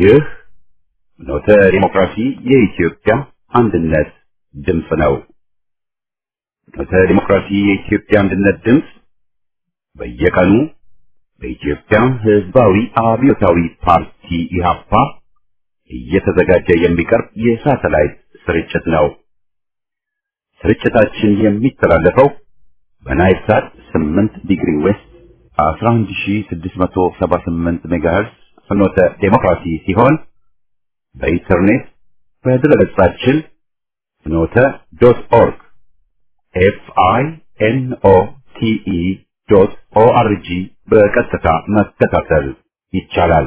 ይህ ኖተ ዲሞክራሲ የኢትዮጵያ አንድነት ድምፅ ነው። ኖተ ዲሞክራሲ የኢትዮጵያ አንድነት ድምፅ በየቀኑ በኢትዮጵያ ሕዝባዊ አብዮታዊ ፓርቲ ኢህአፓ እየተዘጋጀ የሚቀርብ የሳተላይት ስርጭት ነው። ስርጭታችን የሚተላለፈው በናይል ሳት 8 ዲግሪ ዌስት 11678 ሜጋሄርስ ፍኖተ ዴሞክራሲ ሲሆን በኢንተርኔት በድረገጻችን ፍኖተ ዶት ኦርግ ኤፍ አይ ኤን ኦ ቲ ኢ ዶት ኦ አር ጂ በቀጥታ መከታተል ይቻላል።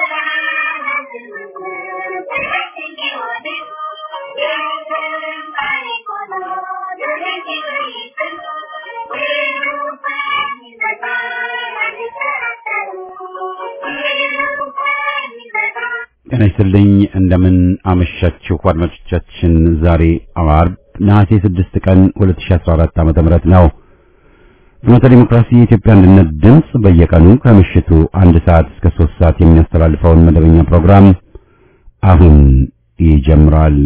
ጤና ይስጥልኝ እንደምን አመሻችሁ አድማጮቻችን። ዛሬ አርብ ነሐሴ 6 ቀን 2014 ዓ.ም ነው። ፍኖተ ዲሞክራሲ የኢትዮጵያ አንድነት ድምፅ በየቀኑ ከምሽቱ አንድ ሰዓት እስከ 3 ሰዓት የሚያስተላልፈውን መደበኛ ፕሮግራም አሁን ይጀምራል።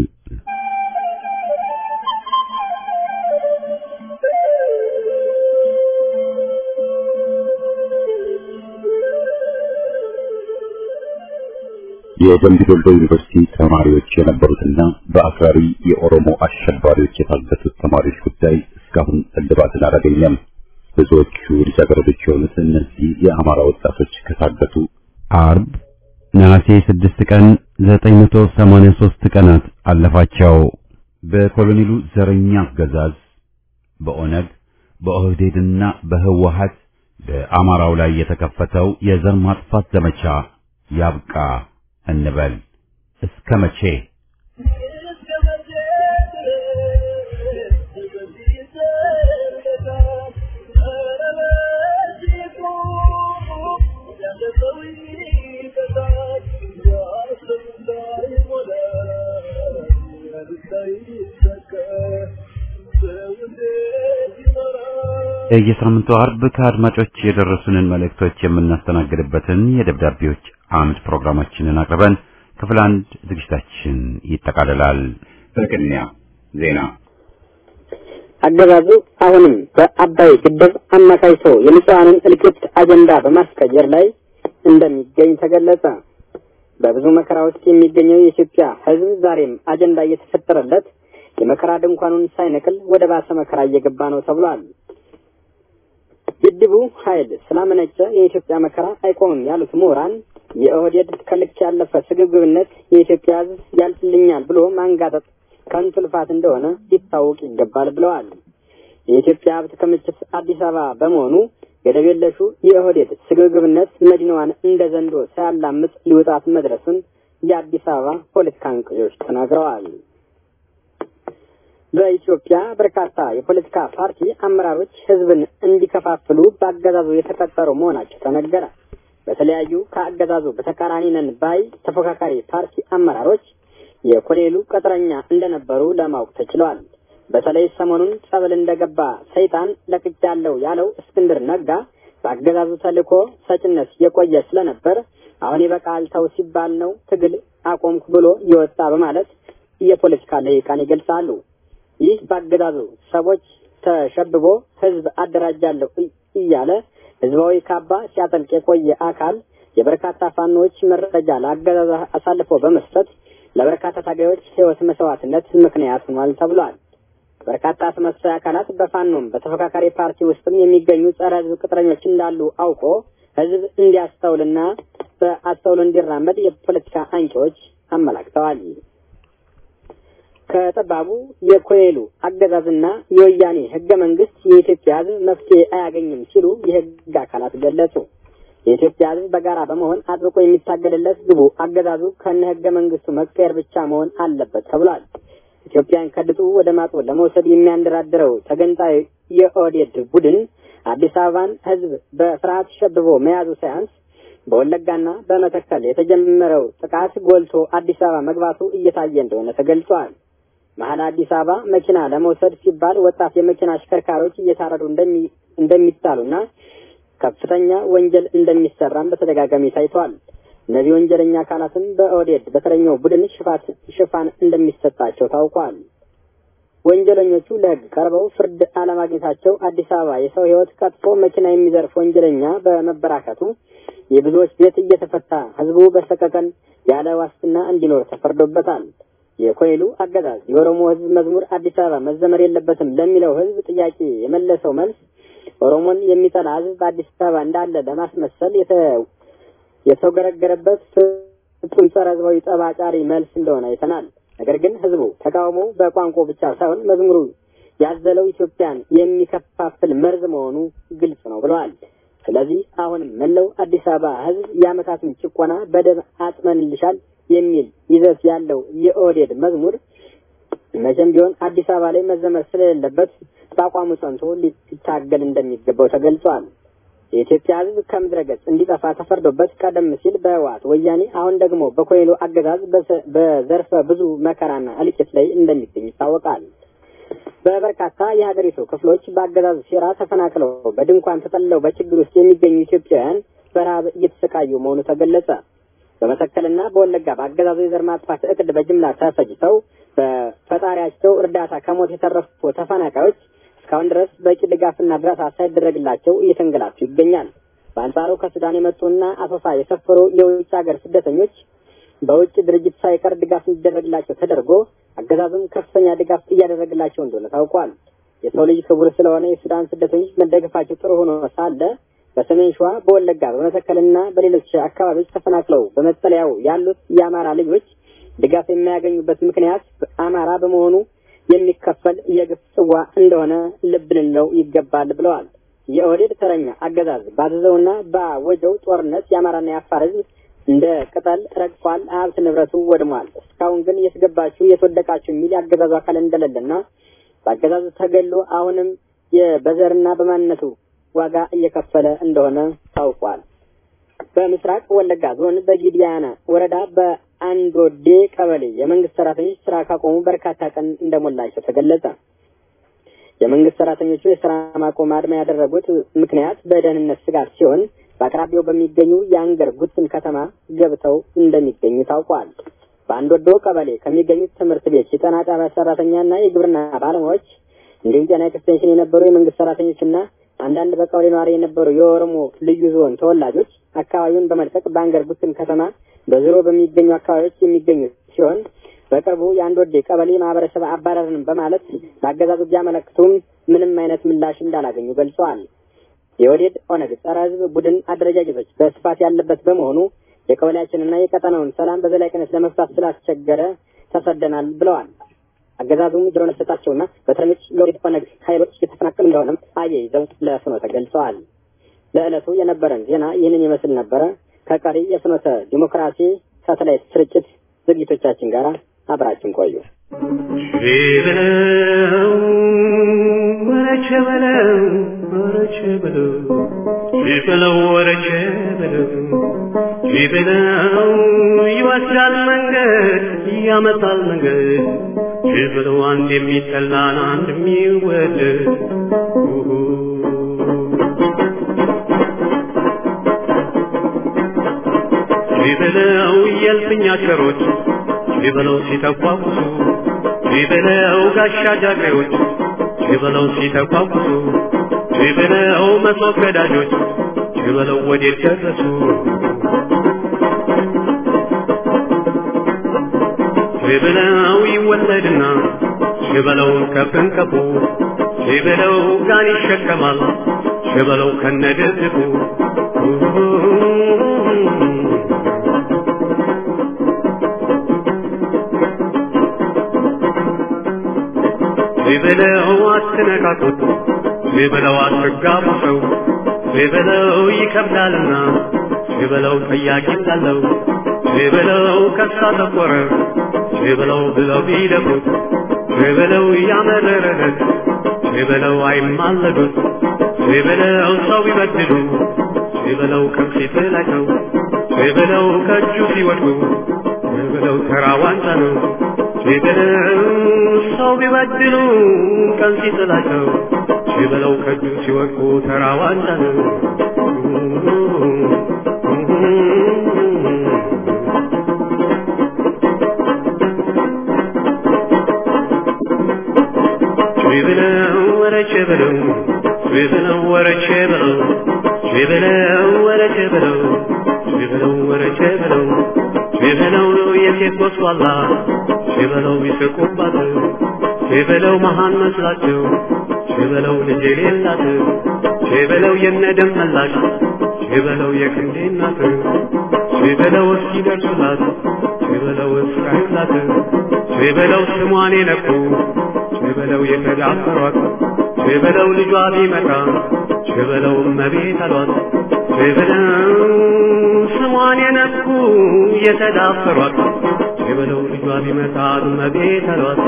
የደምቢ ዶሎ ዩኒቨርሲቲ ተማሪዎች የነበሩትና በአክራሪ የኦሮሞ አሸባሪዎች የታገቱት ተማሪዎች ጉዳይ እስካሁን እልባትን አላገኘም። ብዙዎቹ ልጃገረዶች የሆኑት እነዚህ የአማራ ወጣቶች ከታገቱ አርብ ነሐሴ 6 ቀን 983 ቀናት አለፋቸው። በኮሎኔሉ ዘረኛ አገዛዝ በኦነግ በኦህዴድና በህወሀት በአማራው ላይ የተከፈተው የዘር ማጥፋት ዘመቻ ያብቃ እንበል። እስከ መቼ? የሳምንቱ አርብ ከአድማጮች የደረሱንን መልእክቶች የምናስተናግድበትን የደብዳቤዎች አምድ ፕሮግራማችንን አቅርበን ክፍል አንድ ዝግጅታችን ይጠቃልላል። በቅድሚያ ዜና። አገዛዙ አሁንም በአባይ ግድብ አማካይቶ የንጹሐንን እልቂት አጀንዳ በማስቀየር ላይ እንደሚገኝ ተገለጸ። በብዙ መከራ ውስጥ የሚገኘው የኢትዮጵያ ሕዝብ ዛሬም አጀንዳ እየተፈጠረለት የመከራ ድንኳኑን ሳይነቅል ወደ ባሰ መከራ እየገባ ነው ተብሏል። ግድቡ ኃይል ስላመነጨ የኢትዮጵያ መከራ አይቆምም ያሉት ምሁራን የኦህዴድ ከልክ ያለፈ ስግብግብነት የኢትዮጵያ ሕዝብ ያልፍልኛል ብሎ ማንጋጠጥ ከንቱ ልፋት እንደሆነ ሊታወቅ ይገባል ብለዋል። የኢትዮጵያ ሀብት ክምችት አዲስ አበባ በመሆኑ ገደብ የለሹ የኦህዴድ ስግብግብነት መዲናዋን እንደ ዘንዶ ሳያላምጥ ሊውጣት መድረሱን የአዲስ አበባ ፖለቲካ አንቂዎች ተናግረዋል። በኢትዮጵያ በርካታ የፖለቲካ ፓርቲ አመራሮች ህዝብን እንዲከፋፍሉ በአገዛዙ የተቀጠሩ መሆናቸው ተነገረ። በተለያዩ ከአገዛዙ በተቃራኒ ነን ባይ ተፎካካሪ ፓርቲ አመራሮች የኮሎኔሉ ቅጥረኛ እንደነበሩ ለማወቅ ተችሏል። በተለይ ሰሞኑን ጸበል እንደገባ ሰይጣን ለቅቄያለሁ ያለው እስክንድር ነጋ በአገዛዙ ተልዕኮ ሰጭነት የቆየ ስለነበር አሁን ይበቃል ተው ሲባል ነው ትግል አቆምኩ ብሎ የወጣ በማለት የፖለቲካ ልሂቃን ይገልጻሉ። ይህ በአገዛዙ ሰዎች ተሸብቦ ህዝብ አደራጃለሁ እያለ ህዝባዊ ካባ ሲያጠልቅ የቆየ አካል የበርካታ ፋኖዎች መረጃ ለአገዛዙ አሳልፎ በመስጠት ለበርካታ ታጋዮች ህይወት መስዋዕትነት ምክንያት ሆኗል ተብሏል። በርካታ አስመሳይ አካላት በፋኖም በተፎካካሪ ፓርቲ ውስጥም የሚገኙ ጸረ ህዝብ ቅጥረኞች እንዳሉ አውቆ ህዝብ እንዲያስተውልና በአስተውሎ እንዲራመድ የፖለቲካ አንቂዎች አመላክተዋል። ከጠባቡ የኮሎኔሉ አገዛዝና የወያኔ ህገ መንግስት የኢትዮጵያ ህዝብ መፍትሄ አያገኝም ሲሉ የህግ አካላት ገለጹ። የኢትዮጵያ ህዝብ በጋራ በመሆን አጥብቆ የሚታገልለት ግቡ አገዛዙ ከነ ህገ መንግስቱ መቀየር ብቻ መሆን አለበት ተብሏል። ኢትዮጵያን ከድጡ ወደ ማጡ ለመውሰድ የሚያንደራድረው ተገንጣይ የኦህዴድ ቡድን አዲስ አበባን ህዝብ በፍርሃት ሸብቦ መያዙ ሳያንስ በወለጋና በመተከል የተጀመረው ጥቃት ጎልቶ አዲስ አበባ መግባቱ እየታየ እንደሆነ ተገልጿል። መሀል አዲስ አበባ መኪና ለመውሰድ ሲባል ወጣት የመኪና አሽከርካሪዎች እየታረዱ እንደሚጣሉና ከፍተኛ ወንጀል እንደሚሰራም በተደጋጋሚ ታይቷል። እነዚህ ወንጀለኛ አካላትም በኦህዴድ በተረኛው ቡድን ሽፋት ሽፋን እንደሚሰጣቸው ታውቋል። ወንጀለኞቹ ለሕግ ቀርበው ፍርድ አለማግኘታቸው አዲስ አበባ የሰው ሕይወት ቀጥፎ መኪና የሚዘርፍ ወንጀለኛ በመበራከቱ የብዙዎች ቤት እየተፈታ ህዝቡ በሰቀቀን ያለ ዋስትና እንዲኖር ተፈርዶበታል። የኮይሉ አገዛዝ የኦሮሞ ህዝብ መዝሙር አዲስ አበባ መዘመር የለበትም ለሚለው ህዝብ ጥያቄ የመለሰው መልስ ኦሮሞን የሚጠላ ህዝብ በአዲስ አበባ እንዳለ ለማስመሰል የተውገረገረበት ፍጹም ጸረ ህዝባዊ ጠባጫሪ መልስ እንደሆነ አይተናል። ነገር ግን ህዝቡ ተቃውሞ በቋንቋ ብቻ ሳይሆን መዝሙሩ ያዘለው ኢትዮጵያን የሚከፋፍል መርዝ መሆኑ ግልጽ ነው ብለዋል። ስለዚህ አሁንም መላው አዲስ አበባ ህዝብ የአመታትን ጭቆና በደም አጥመንልሻል የሚል ይዘት ያለው የኦህዴድ መዝሙር መቼም ቢሆን አዲስ አበባ ላይ መዘመር ስለሌለበት በአቋሙ ጸንቶ ሊታገል እንደሚገባው ተገልጿል። የኢትዮጵያ ህዝብ ከምድረ ገጽ እንዲጠፋ ተፈርዶበት ቀደም ሲል በህወሓት ወያኔ፣ አሁን ደግሞ በኮይሎ አገዛዝ በዘርፈ ብዙ መከራና እልቂት ላይ እንደሚገኝ ይታወቃል። በበርካታ የሀገሪቱ ክፍሎች በአገዛዙ ሴራ ተፈናቅለው በድንኳን ተጠልለው በችግር ውስጥ የሚገኙ ኢትዮጵያውያን በረሃብ እየተሰቃዩ መሆኑ ተገለጸ። በመተከልና በወለጋ በአገዛዙ የዘር ማጥፋት እቅድ በጅምላ ተፈጅተው በፈጣሪያቸው እርዳታ ከሞት የተረፉ ተፈናቃዮች እስካሁን ድረስ በቂ ድጋፍና እርዳታ ሳይደረግላቸው እየተንገላቱ ይገኛል። በአንጻሩ ከሱዳን የመጡና አሶሳ የሰፈሩ የውጭ ሀገር ስደተኞች በውጭ ድርጅት ሳይቀር ድጋፍ እንዲደረግላቸው ተደርጎ አገዛዙም ከፍተኛ ድጋፍ እያደረግላቸው እንደሆነ ታውቋል። የሰው ልጅ ክቡር ስለሆነ የሱዳን ስደተኞች መደገፋቸው ጥሩ ሆኖ ሳለ በሰሜን ሸዋ፣ በወለጋ፣ በመተከልና በሌሎች አካባቢዎች ተፈናቅለው በመጠለያው ያሉት የአማራ ልጆች ድጋፍ የማያገኙበት ምክንያት አማራ በመሆኑ የሚከፈል የግፍ ጽዋ እንደሆነ ልብ ልንለው ይገባል ብለዋል። የኦህዴድ ተረኛ አገዛዝ ባዘዘውና ባወጀው ጦርነት የአማራና የአፋር ሕዝብ እንደ ቅጠል ረግፏል። ሀብት ንብረቱ ወድሟል። እስካሁን ግን የተገባችሁ የተወደቃችሁ የሚል የአገዛዙ አካል እንደሌለና በአገዛዙ ተገሎ አሁንም በዘርና በማንነቱ ዋጋ እየከፈለ እንደሆነ ታውቋል። በምስራቅ ወለጋ ዞን በጊዲያና ወረዳ በአንዶዴ ቀበሌ የመንግስት ሰራተኞች ስራ ካቆሙ በርካታ ቀን እንደሞላቸው ተገለጸ። የመንግስት ሰራተኞቹ የስራ ማቆም አድማ ያደረጉት ምክንያት በደህንነት ስጋት ሲሆን በአቅራቢያው በሚገኙ የአንገር ጉትን ከተማ ገብተው እንደሚገኙ ታውቋል። በአንዶዶ ቀበሌ ከሚገኙት ትምህርት ቤት የጤና ጣቢያ ሰራተኛና የግብርና ባለሙያዎች እንዲሁም ጤና ኤክስቴንሽን የነበሩ የመንግስት ሰራተኞችና አንዳንድ በቀበሌ ነዋሪ የነበሩ የኦሮሞ ልዩ ዞን ተወላጆች አካባቢውን በመልቀቅ በአንገር ጉትን ከተማ በዙሮ በሚገኙ አካባቢዎች የሚገኙ ሲሆን በቅርቡ የአንድ ወዴ ቀበሌ ማህበረሰብ አባረርን በማለት ለአገዛዙ ቢያመለክቱም ምንም አይነት ምላሽ እንዳላገኙ ገልጸዋል። የወዴድ ኦነግ ጸረ ህዝብ ቡድን አደረጃጀቶች በስፋት ያለበት በመሆኑ የቀበሌያችንና የቀጠናውን ሰላም በዘላቂነት ለመፍታት ስላስቸገረ ተሰደናል ብለዋል። አገዛዙም ድሮ ነሰጣቸውና በተረኞች የወዴድ ኦነግ ኃይሎች የተፈናቀሉ እንደሆነም አያይዘው ለፍኖተ ገልጸዋል። ለዕለቱ የነበረን ዜና ይህንን ይመስል ነበረ። ከቀሪ የፍኖተ ዲሞክራሲ ሳተላይት ስርጭት ዝግጅቶቻችን ጋር አብራችን ቆዩ። በለው ወረቸ በለው ወረቸ በለው በለው ወረቸ በለው በለው ይወስዳል መንገድ ያመጣል መንገድ በለው አንድ የሚጠላን አንድ የሚወደድ በለው የልፍኛ ቸሮች በለው ሲተቋቁሱ በለው ጋሻ ጃግሬዎች በለው ሲተቋቁሱ በለው መሶብ ገዳጆች በለው ወዴት ደረሱ በለው ይወለድና በለው ከፍንቀፉ በለው ጋን ይሸከማል በለው ከነድርድቁ በለው አትነካኩት በለው አትጋቡ ሰው በለው ይከብዳልና በለው ጠያቂ እንዳለው በለው ከሳ ተቆረ በለው ብለው ቢደፉት በለው ያመረረለት በለው አይማለዱት በለው ሰው ቢበድሉ በለው ከፊት ላይ ሰው በለው ከእጁ ሲወድቁ በለው ተራ ዋንጫ ነው በለው ሰው ቢበድሉ ቀን ሲጥላቸው በለው ከእጁ ሲወድቁ ተራ ዋንጫ ነው ወረቼ በለው በለው ወረቼ በለው በለው ወረቼ በለው በለው ወረቼ በለው በለው የሴት ወስዋላ በለው ይስቁባት በለው መሃን መስላቸው በለው ልጅ የሌላት በለው የነደም መላሽ በለው የክንዴ እናት በለው እስኪደርሱላት በለው እስካዩላት በለው ስሟን የነኩ በለው የተዳፈሯት በለው ልጇ ቢመጣ በለው እመቤት አሏት በለው ስሟን የነኩ የተዳፈሯት በለው ልጇ ቢመጣ እመቤት አሏት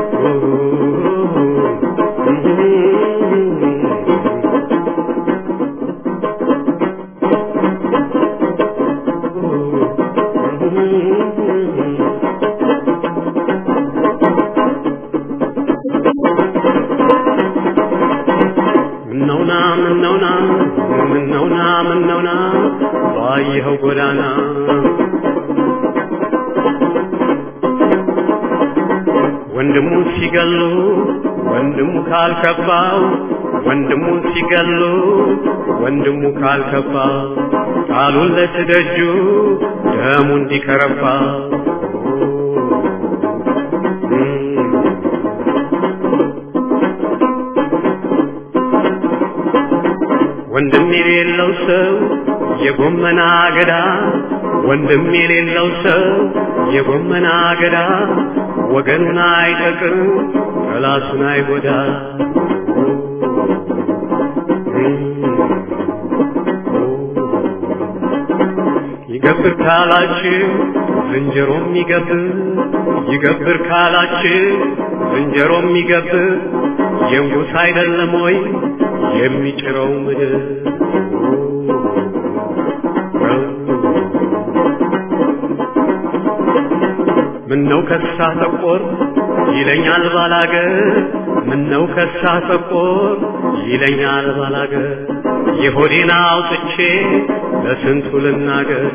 ምነውና ምነውና ምነውና ምነውና ባየኸው ጎዳና ወንድሙ ሲገሉ ወንድሙ ካልከባው ወንድሙ ሲገሉ ወንድሙ ካልከባ ቃሉን ለትደጁ ደሙ እንዲከረባ ወንድም የሌለው ሰው የጎመና አገዳ ወንድም የሌለው ሰው የጎመና አገዳ ወገኑን አይጠቅም ጠላቱን አይጎዳ ይገብር ካላችሁ ዝንጀሮም ይገብር ይገብር ካላችሁ ዝንጀሮም ይገብር የንጉሥ አይደለም ወይ የሚጭረው ምድር ምነው ከሳ ተቆር ይለኛል ባላገር ምነው ከሳ ተቆር ይለኛል ባላገር የሆዴን አውጥቼ ለስንቱ ልናገር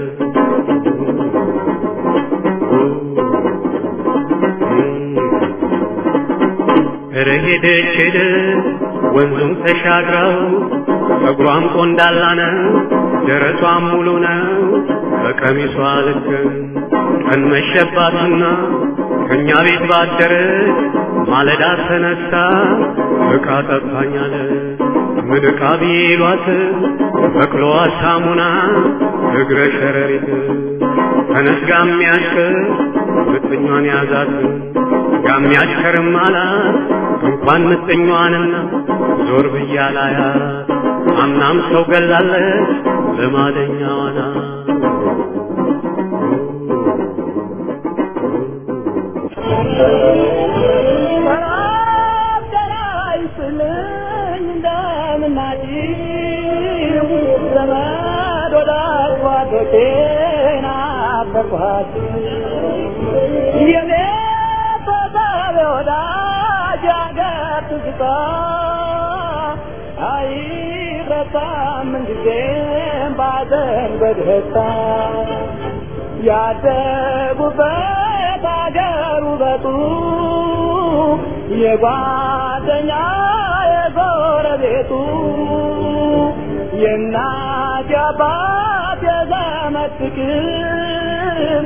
ሄደች ሄደ ወንዙም ተሻግረው ጸጉሯም ቆንዳላ ነው ደረቷም ሙሉ ነው በቀሚሷ ልክ ቀን መሸባትና ከእኛ ቤት ባደረች ማለዳ ተነሳ ዕቃ ጠፋኛለ ምን ዕቃ ቢሏት በቅሎዋ ሳሙና እግረ ሸረሪት ተነስ ጋሚያሽከር ምጥኟን ያዛት ጋሚያሽከርም አላት እንኳን ምጥኟንና ዞር ብያላያት አምናም ሰው ገላለች ልማደኛዋና በደስታ ያደጉበት አገር ውበቱ የጓደኛ የጎረቤቱ የእናት የአባት የዘመድ ፍቅር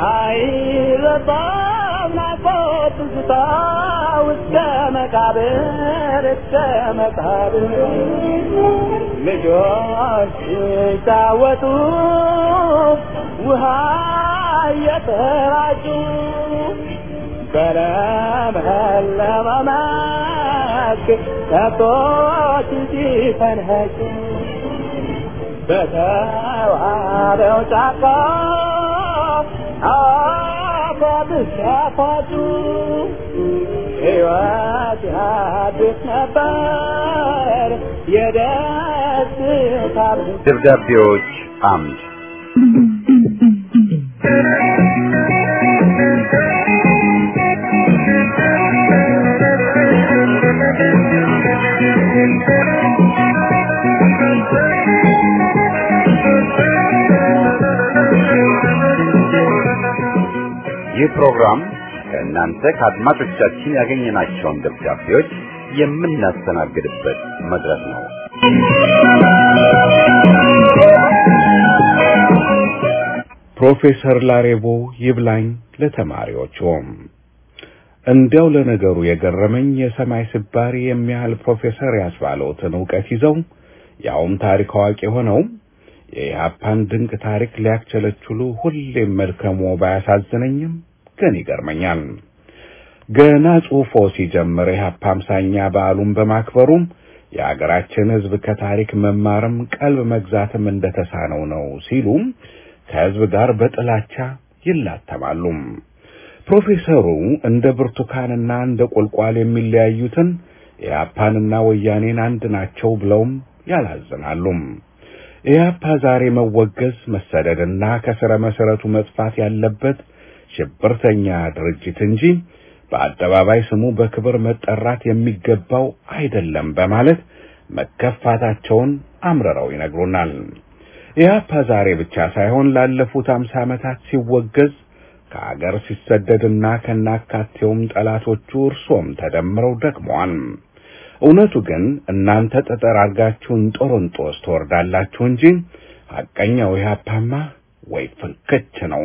አይረሳም ናፍቆት ትዝታ እስከ መቃብር እስከ መቃብር ልጆች ሲጫወቱ ውሃ እየተራጩ በለመለመ መስክ ከብቶች ሲፈንኸጩ በተዋበው ጫካ አፏት ሲያፏጩ ሕይወት ያድስ ነበር የደስታ ደብዳቤዎች አምድ ይህ ፕሮግራም ከእናንተ ከአድማጮቻችን ያገኘናቸውን ደብዳቤዎች የምናስተናግድበት መድረክ ነው። ፕሮፌሰር ላሬቦ ይብላኝ ለተማሪዎቹም እንዲያው ለነገሩ የገረመኝ የሰማይ ስባሪ የሚያህል ፕሮፌሰር ያስባለውትን እውቀት ይዘው ያውም ታሪክ አዋቂ ሆነው የኢህአፓን ድንቅ ታሪክ ሊያክቸለችሉ ሁሌም መልከሞ ባያሳዝነኝም ግን ይገርመኛል። ገና ጽሑፎ ሲጀምር ኢህአፓ አምሳኛ በዓሉን በማክበሩም የአገራችን ሕዝብ ከታሪክ መማርም ቀልብ መግዛትም እንደተሳነው ነው ሲሉም ከሕዝብ ጋር በጥላቻ ይላተማሉ። ፕሮፌሰሩ እንደ ብርቱካንና እንደ ቁልቋል የሚለያዩትን ኢህአፓንና ወያኔን አንድ ናቸው ብለውም ያላዝናሉ። ኢህአፓ ዛሬ መወገዝ መሰደድና ከስረ መሰረቱ መጥፋት ያለበት ሽብርተኛ ድርጅት እንጂ በአደባባይ ስሙ በክብር መጠራት የሚገባው አይደለም በማለት መከፋታቸውን አምርረው ይነግሩናል። ኢህአፓ ዛሬ ብቻ ሳይሆን ላለፉት አምሳ ዓመታት ሲወገዝ ከአገር ሲሰደድና ከናካቴውም ጠላቶቹ እርሶም ተደምረው ደክመዋል። እውነቱ ግን እናንተ ጠጠር አድርጋችሁን ጦሮንጦስ ትወርዳላችሁ እንጂ ሐቀኛው ኢህአፓማ ወይ ፍንክች ነው።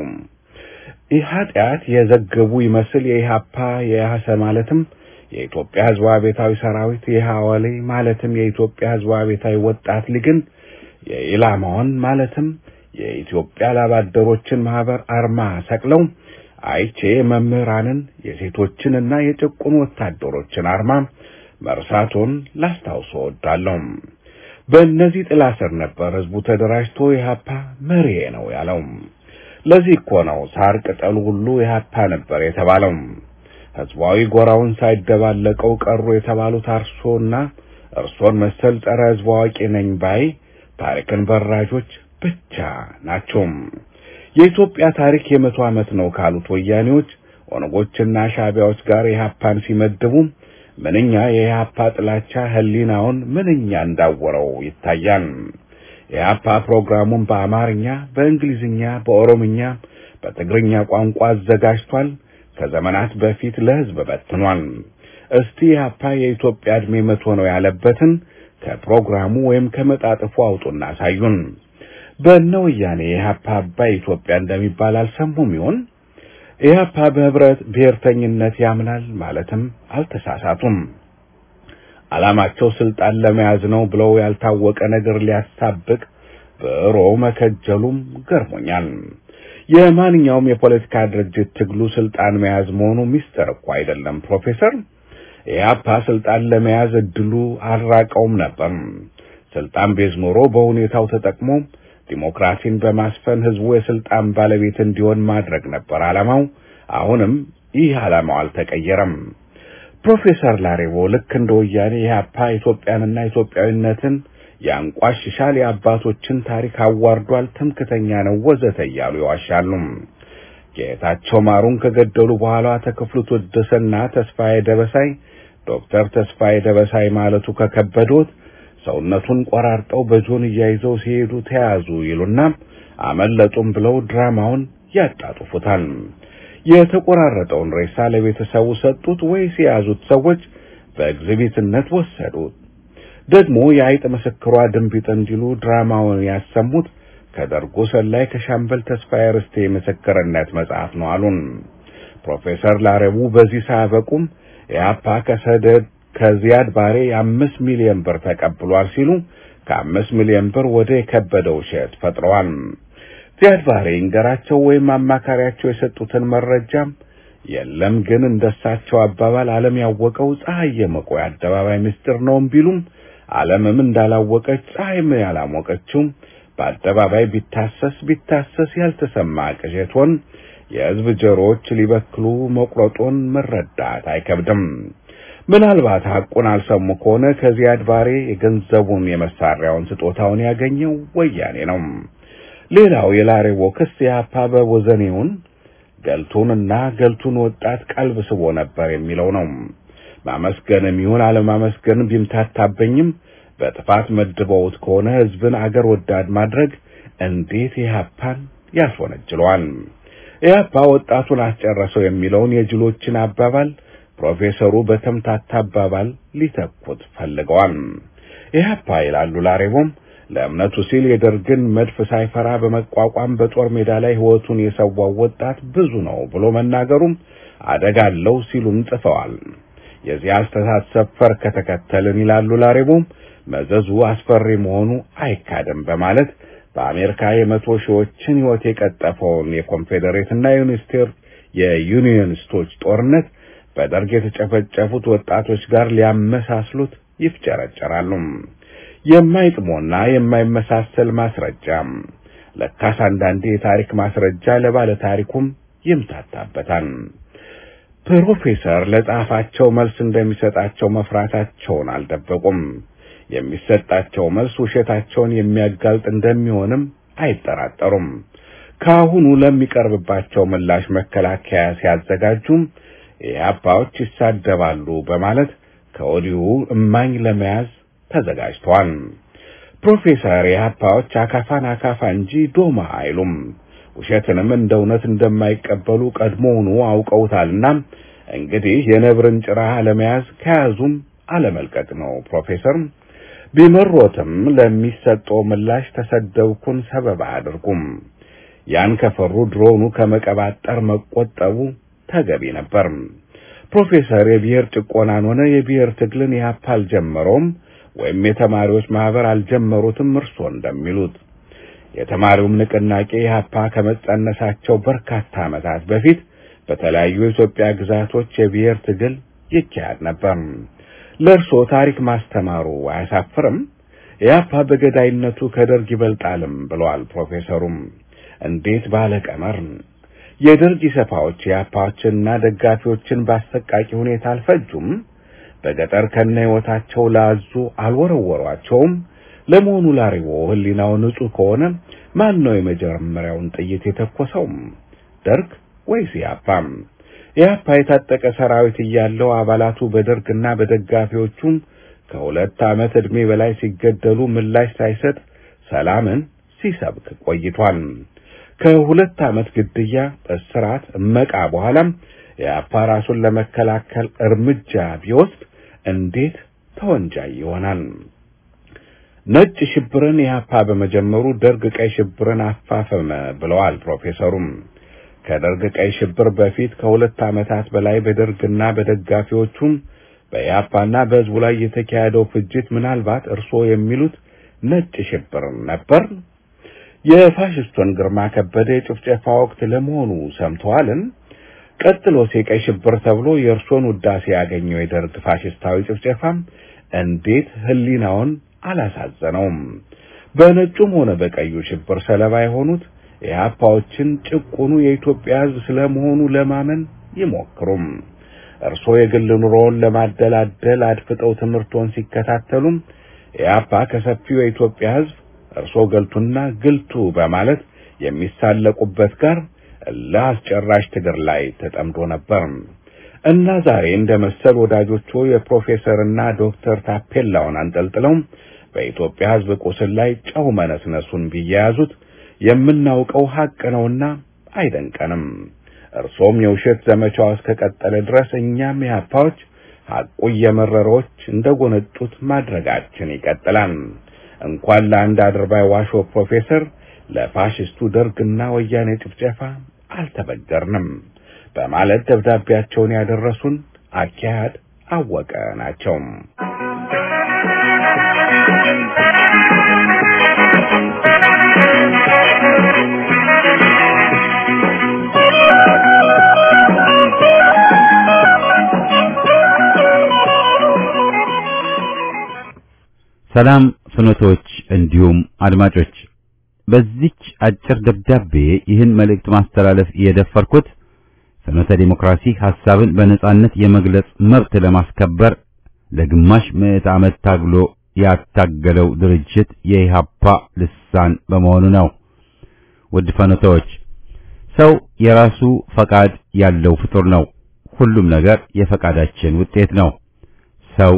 ኃጢአት የዘገቡ ይመስል የኢህአፓ የያሰ ማለትም የኢትዮጵያ ሕዝብ አብዮታዊ ሰራዊት የሐዋሌ ማለትም የኢትዮጵያ ሕዝብ አብዮታዊ ወጣት ሊግን የኢላማውን ማለትም የኢትዮጵያ ላባደሮችን ማህበር አርማ ሰቅለው አይቼ መምህራንን የሴቶችንና የጭቁን ወታደሮችን አርማ መርሳቶን ላስታውሶ እወዳለሁ። በእነዚህ ጥላ ስር ነበር ህዝቡ ተደራጅቶ ኢህአፓ መሪዬ ነው ያለው። ለዚህ እኮ ነው ሳር ቅጠሉ ሁሉ ኢህአፓ ነበር የተባለው። ህዝባዊ ጎራውን ሳይደባለቀው ቀሩ የተባሉት አርሶና እርሶን መሰል ጸረ ህዝብ አዋቂ ነኝ ባይ ታሪክን በራጆች ብቻ ናቸው። የኢትዮጵያ ታሪክ የመቶ ዓመት ነው ካሉት ወያኔዎች ኦነጎችና ሻቢያዎች ጋር ኢህአፓን ሲመድቡ ምንኛ የኢህአፓ ጥላቻ ህሊናውን ምንኛ እንዳወረው ይታያል። የኢህአፓ ፕሮግራሙን በአማርኛ፣ በእንግሊዝኛ፣ በኦሮምኛ፣ በትግርኛ ቋንቋ አዘጋጅቷል። ከዘመናት በፊት ለህዝብ በትኗል። እስቲ ኢህአፓ የኢትዮጵያ ዕድሜ መቶ ነው ያለበትን ከፕሮግራሙ ወይም ከመጣጥፉ አውጡና አሳዩን። በእነ ወያኔ ኢህአፓ አባይ ኢትዮጵያ እንደሚባል አልሰሙም ይሆን? ኢህአፓ በህብረት ብሔርተኝነት ያምናል ማለትም አልተሳሳቱም። ዓላማቸው ስልጣን ለመያዝ ነው ብለው ያልታወቀ ነገር ሊያሳብቅ ብዕሮ መከጀሉም ገርሞኛል። የማንኛውም የፖለቲካ ድርጅት ትግሉ ስልጣን መያዝ መሆኑ ሚስጥር እኮ አይደለም ፕሮፌሰር። ኢህአፓ ስልጣን ለመያዝ እድሉ አልራቀውም ነበር። ስልጣን ቤዝ ኖሮ በሁኔታው ተጠቅሞ ዲሞክራሲን በማስፈን ህዝቡ የስልጣን ባለቤት እንዲሆን ማድረግ ነበር ዓላማው። አሁንም ይህ ዓላማው አልተቀየረም። ፕሮፌሰር ላሬቦ ልክ እንደ ወያኔ ኢህአፓ ኢትዮጵያንና ኢትዮጵያዊነትን ያንቋሽሻል፣ የአባቶችን ታሪክ አዋርዷል፣ ትምክተኛ ነው ወዘተ እያሉ ይዋሻሉ። ጌታቸው ማሩን ከገደሉ በኋላ ተክፍሉ ታደሰና ተስፋዬ ደበሳይ ዶክተር ተስፋዬ ደበሳይ ማለቱ ከከበዶት ሰውነቱን ቆራርጠው በጆን እያይዘው ሲሄዱ ተያዙ ይሉና አመለጡም ብለው ድራማውን ያጣጡፉታል። የተቆራረጠውን ሬሳ ለቤተሰቡ ሰጡት ወይስ የያዙት ሰዎች በኤግዚቢትነት ወሰዱት? ደግሞ የአይጥ ምስክሯ ድንቢጥ እንዲሉ ድራማውን ያሰሙት ከደርጎ ሰላይ ከሻምበል ተስፋዬ ርስቴ ምስክርነት መጽሐፍ ነው አሉን። ፕሮፌሰር ላረቡ በዚህ ሳያበቁም ኢህአፓ ከሰደድ ከዚያድ ባሬ የአምስት ሚሊዮን ብር ተቀብሏል ሲሉ ከአምስት ሚሊዮን ብር ወደ የከበደው ውሸት ፈጥረዋል። ዚያድ ባሬ እንገራቸው ወይም አማካሪያቸው የሰጡትን መረጃም የለም። ግን እንደሳቸው አባባል ዓለም ያወቀው ፀሐይ የመቆያ አደባባይ ምስጢር ነውም ቢሉም ዓለምም እንዳላወቀች ፀሐይም ያላሞቀችው በአደባባይ ቢታሰስ ቢታሰስ ያልተሰማ ቅዠቶን የሕዝብ ጆሮዎች ሊበክሉ መቁረጦን መረዳት አይከብድም። ምናልባት ሐቁን አልሰሙ ከሆነ ከዚያድ ባሬ የገንዘቡን የመሳሪያውን ስጦታውን ያገኘው ወያኔ ነው። ሌላው የላሬቦ ክስ የአፓ በቦዘኔውን ገልቱንና ገልቱን ወጣት ቀልብ ስቦ ነበር የሚለው ነው። ማመስገንም ይሁን አለማመስገንም ቢምታታበኝም በጥፋት መድበውት ከሆነ ሕዝብን አገር ወዳድ ማድረግ እንዴት ኢህአፓን ያስወነጅለዋል? ኢህአፓ ወጣቱን አስጨረሰው የሚለውን የጅሎችን አባባል ፕሮፌሰሩ በተምታታ አባባል ሊተኩት ፈልገዋል። ኢህአፓ ይላሉ ላሬቦም ለእምነቱ ሲል የደርግን መድፍ ሳይፈራ በመቋቋም በጦር ሜዳ ላይ ሕይወቱን የሰዋው ወጣት ብዙ ነው ብሎ መናገሩም አደጋ አለው ሲሉም ጽፈዋል። የዚህ አስተሳሰብ ፈር ከተከተልን ይላሉ ላሬቦም መዘዙ አስፈሪ መሆኑ አይካድም በማለት በአሜሪካ የመቶ ሺዎችን ሕይወት የቀጠፈውን የኮንፌዴሬትና ዩኒስቴር የዩኒየኒስቶች ጦርነት በደርግ የተጨፈጨፉት ወጣቶች ጋር ሊያመሳስሉት ይፍጨረጨራሉ። የማይጥሞና የማይመሳሰል ማስረጃ ለካስ አንዳንዴ የታሪክ ማስረጃ ለባለ ታሪኩም ይምታታበታል። ፕሮፌሰር ለጻፋቸው መልስ እንደሚሰጣቸው መፍራታቸውን አልደበቁም። የሚሰጣቸው መልስ ውሸታቸውን የሚያጋልጥ እንደሚሆንም አይጠራጠሩም። ከአሁኑ ለሚቀርብባቸው ምላሽ መከላከያ ሲያዘጋጁም ኢህአፓዎች ይሳደባሉ በማለት ከወዲሁ እማኝ ለመያዝ ተዘጋጅተዋል። ፕሮፌሰር ኢህአፓዎች አካፋን አካፋ እንጂ ዶማ አይሉም። ውሸትንም እንደ እውነት እንደማይቀበሉ ቀድሞውኑ አውቀውታልና እንግዲህ የነብርን ጭራ ለመያዝ ከያዙም አለመልቀቅ ነው። ፕሮፌሰር ቢመሮትም ለሚሰጠው ምላሽ ተሰደብኩን ሰበብ አያድርጉም። ያን ከፈሩ ድሮኑ ከመቀባጠር መቆጠቡ ተገቢ ነበር። ፕሮፌሰር የብሔር ጭቆናን ሆነ የብሔር ትግልን ኢህአፓ አልጀመረውም ወይም የተማሪዎች ማህበር አልጀመሩትም እርሶ እንደሚሉት የተማሪውም ንቅናቄ ኢህአፓ ከመጸነሳቸው በርካታ ዓመታት በፊት በተለያዩ የኢትዮጵያ ግዛቶች የብሔር ትግል ይካሄድ ነበር። ለእርሶ ታሪክ ማስተማሩ አያሳፍርም? ኢህአፓ በገዳይነቱ ከደርግ ይበልጣልም ብለዋል ፕሮፌሰሩም። እንዴት ባለ ቀመር! የደርግ ኢሰፓዎች ኢህአፓዎችንና ደጋፊዎችን በአሰቃቂ ሁኔታ አልፈጁም? በገጠር ከነ ሕይወታቸው ላዙ አልወረወሯቸውም? ለመሆኑ ላሪዎ ህሊናው ንጹህ ከሆነ ማን ነው የመጀመሪያውን ጥይት የተኮሰው? ደርግ ወይስ ኢህአፓ? ኢህአፓ የታጠቀ ሰራዊት እያለው አባላቱ በደርግና በደጋፊዎቹም ከሁለት ዓመት ዕድሜ በላይ ሲገደሉ ምላሽ ሳይሰጥ ሰላምን ሲሰብክ ቆይቷል። ከሁለት ዓመት ግድያ፣ እስራት፣ እመቃ በኋላም ኢህአፓ ራሱን ለመከላከል እርምጃ ቢወስድ እንዴት ተወንጃይ ይሆናል? ነጭ ሽብርን ኢህአፓ በመጀመሩ ደርግ ቀይ ሽብርን አፋፈመ ብለዋል ፕሮፌሰሩም። ከደርግ ቀይ ሽብር በፊት ከሁለት ዓመታት በላይ በደርግና በደጋፊዎቹም በኢህአፓና በህዝቡ ላይ የተካሄደው ፍጅት ምናልባት እርስዎ የሚሉት ነጭ ሽብር ነበር? የፋሽስቱን ግርማ ከበደ የጭፍጨፋ ወቅት ለመሆኑ ሰምተዋልን? ቀጥሎስ የቀይ ሽብር ተብሎ የእርሶን ውዳሴ ያገኘው የደርግ ፋሽስታዊ ጭፍጨፋም እንዴት ህሊናውን አላሳዘነውም? በነጩም ሆነ በቀዩ ሽብር ሰለባ የሆኑት ኢህአፓዎችን ጭቁኑ የኢትዮጵያ ህዝብ ስለመሆኑ ለማመን ይሞክሩም። እርሶ የግል ኑሮውን ለማደላደል አድፍጠው ትምህርቶን ሲከታተሉም ኢህአፓ ከሰፊው የኢትዮጵያ ህዝብ እርሶ ገልቱና ግልቱ በማለት የሚሳለቁበት ጋር ለአስጨራሽ ትግር ላይ ተጠምዶ ነበር እና ዛሬ እንደ መሰል ወዳጆቹ የፕሮፌሰርና ዶክተር ታፔላውን አንጠልጥለው በኢትዮጵያ ህዝብ ቁስል ላይ ጨው መነስነሱን ቢያያዙት የምናውቀው ሀቅ ነውና አይደንቀንም። እርሶም የውሸት ዘመቻው እስከቀጠለ ድረስ እኛም የሀፓዎች ሐቁ እየመረሮች እንደጎነጡት ማድረጋችን ይቀጥላል። እንኳን ለአንድ አድርባይ ዋሾ ፕሮፌሰር ለፋሽስቱ ደርግና ወያኔ ጭፍጨፋ አልተበገርንም በማለት ደብዳቤያቸውን ያደረሱን አኪያድ አወቀ ናቸው። ሰላም ፍኖቶች፣ እንዲሁም አድማጮች በዚች አጭር ደብዳቤ ይህን መልእክት ማስተላለፍ የደፈርኩት ፍኖተ ዲሞክራሲ ሐሳብን በነጻነት የመግለጽ መብት ለማስከበር ለግማሽ ምዕት ዓመት ታግሎ ያታገለው ድርጅት የኢሃፓ ልሳን በመሆኑ ነው። ውድ ፈኖታዎች፣ ሰው የራሱ ፈቃድ ያለው ፍጡር ነው። ሁሉም ነገር የፈቃዳችን ውጤት ነው። ሰው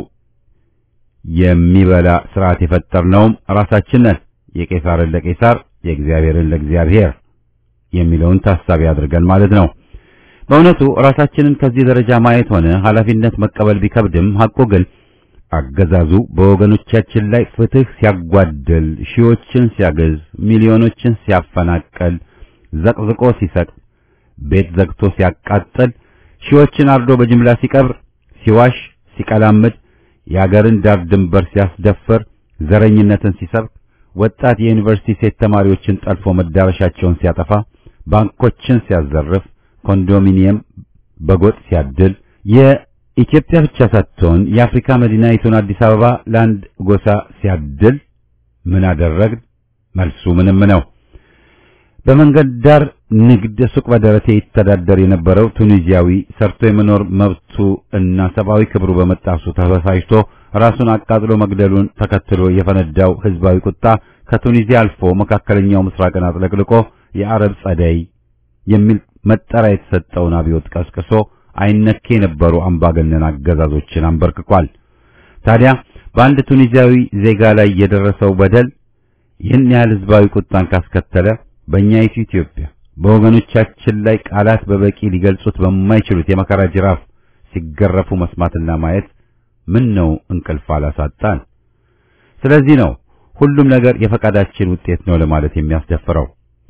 የሚበላ ስርዓት የፈጠርነውም ራሳችን ነን። የቄሳርን ለቄሳር የእግዚአብሔርን ለእግዚአብሔር የሚለውን ታሳቢ አድርገን ማለት ነው። በእውነቱ ራሳችንን ከዚህ ደረጃ ማየት ሆነ ኃላፊነት መቀበል ቢከብድም ሐቁ ግን አገዛዙ በወገኖቻችን ላይ ፍትህ ሲያጓድል፣ ሺዎችን ሲያገዝ፣ ሚሊዮኖችን ሲያፈናቀል፣ ዘቅዝቆ ሲሰጥ፣ ቤት ዘግቶ ሲያቃጥል፣ ሺዎችን አርዶ በጅምላ ሲቀብር፣ ሲዋሽ፣ ሲቀላምድ፣ የአገርን ዳር ድንበር ሲያስደፍር፣ ዘረኝነትን ሲሰብክ፣ ወጣት የዩኒቨርሲቲ ሴት ተማሪዎችን ጠልፎ መዳረሻቸውን ሲያጠፋ፣ ባንኮችን ሲያዘርፍ፣ ኮንዶሚኒየም በጎጥ ሲያድል የኢትዮጵያ ብቻ ሳትሆን የአፍሪካ መዲናይቱን አዲስ አበባ ለአንድ ጎሳ ሲያድል ምን አደረግን? መልሱ ምንም ነው። በመንገድ ዳር ንግድ ሱቅ በደረቴ ይተዳደር የነበረው ቱኒዚያዊ ሰርቶ የመኖር መብቱ እና ሰብአዊ ክብሩ በመጣሱ ተበሳጭቶ ራሱን አቃጥሎ መግደሉን ተከትሎ የፈነዳው ህዝባዊ ቁጣ ከቱኒዚያ አልፎ መካከለኛው ምስራቅን አጥለቅልቆ የአረብ ጸደይ የሚል መጠሪያ የተሰጠውን አብዮት ቀስቅሶ አይነኬ የነበሩ አምባገነን አገዛዞችን አንበርክኳል። ታዲያ በአንድ ቱኒዚያዊ ዜጋ ላይ የደረሰው በደል ይህን ያህል ህዝባዊ ቁጣን ካስከተለ በእኛይቱ ኢትዮጵያ በወገኖቻችን ላይ ቃላት በበቂ ሊገልጹት በማይችሉት የመከራ ጅራፍ ሲገረፉ መስማትና ማየት ምን ነው እንቅልፍ አላሳጣን። ስለዚህ ነው ሁሉም ነገር የፈቃዳችን ውጤት ነው ለማለት የሚያስደፍረው።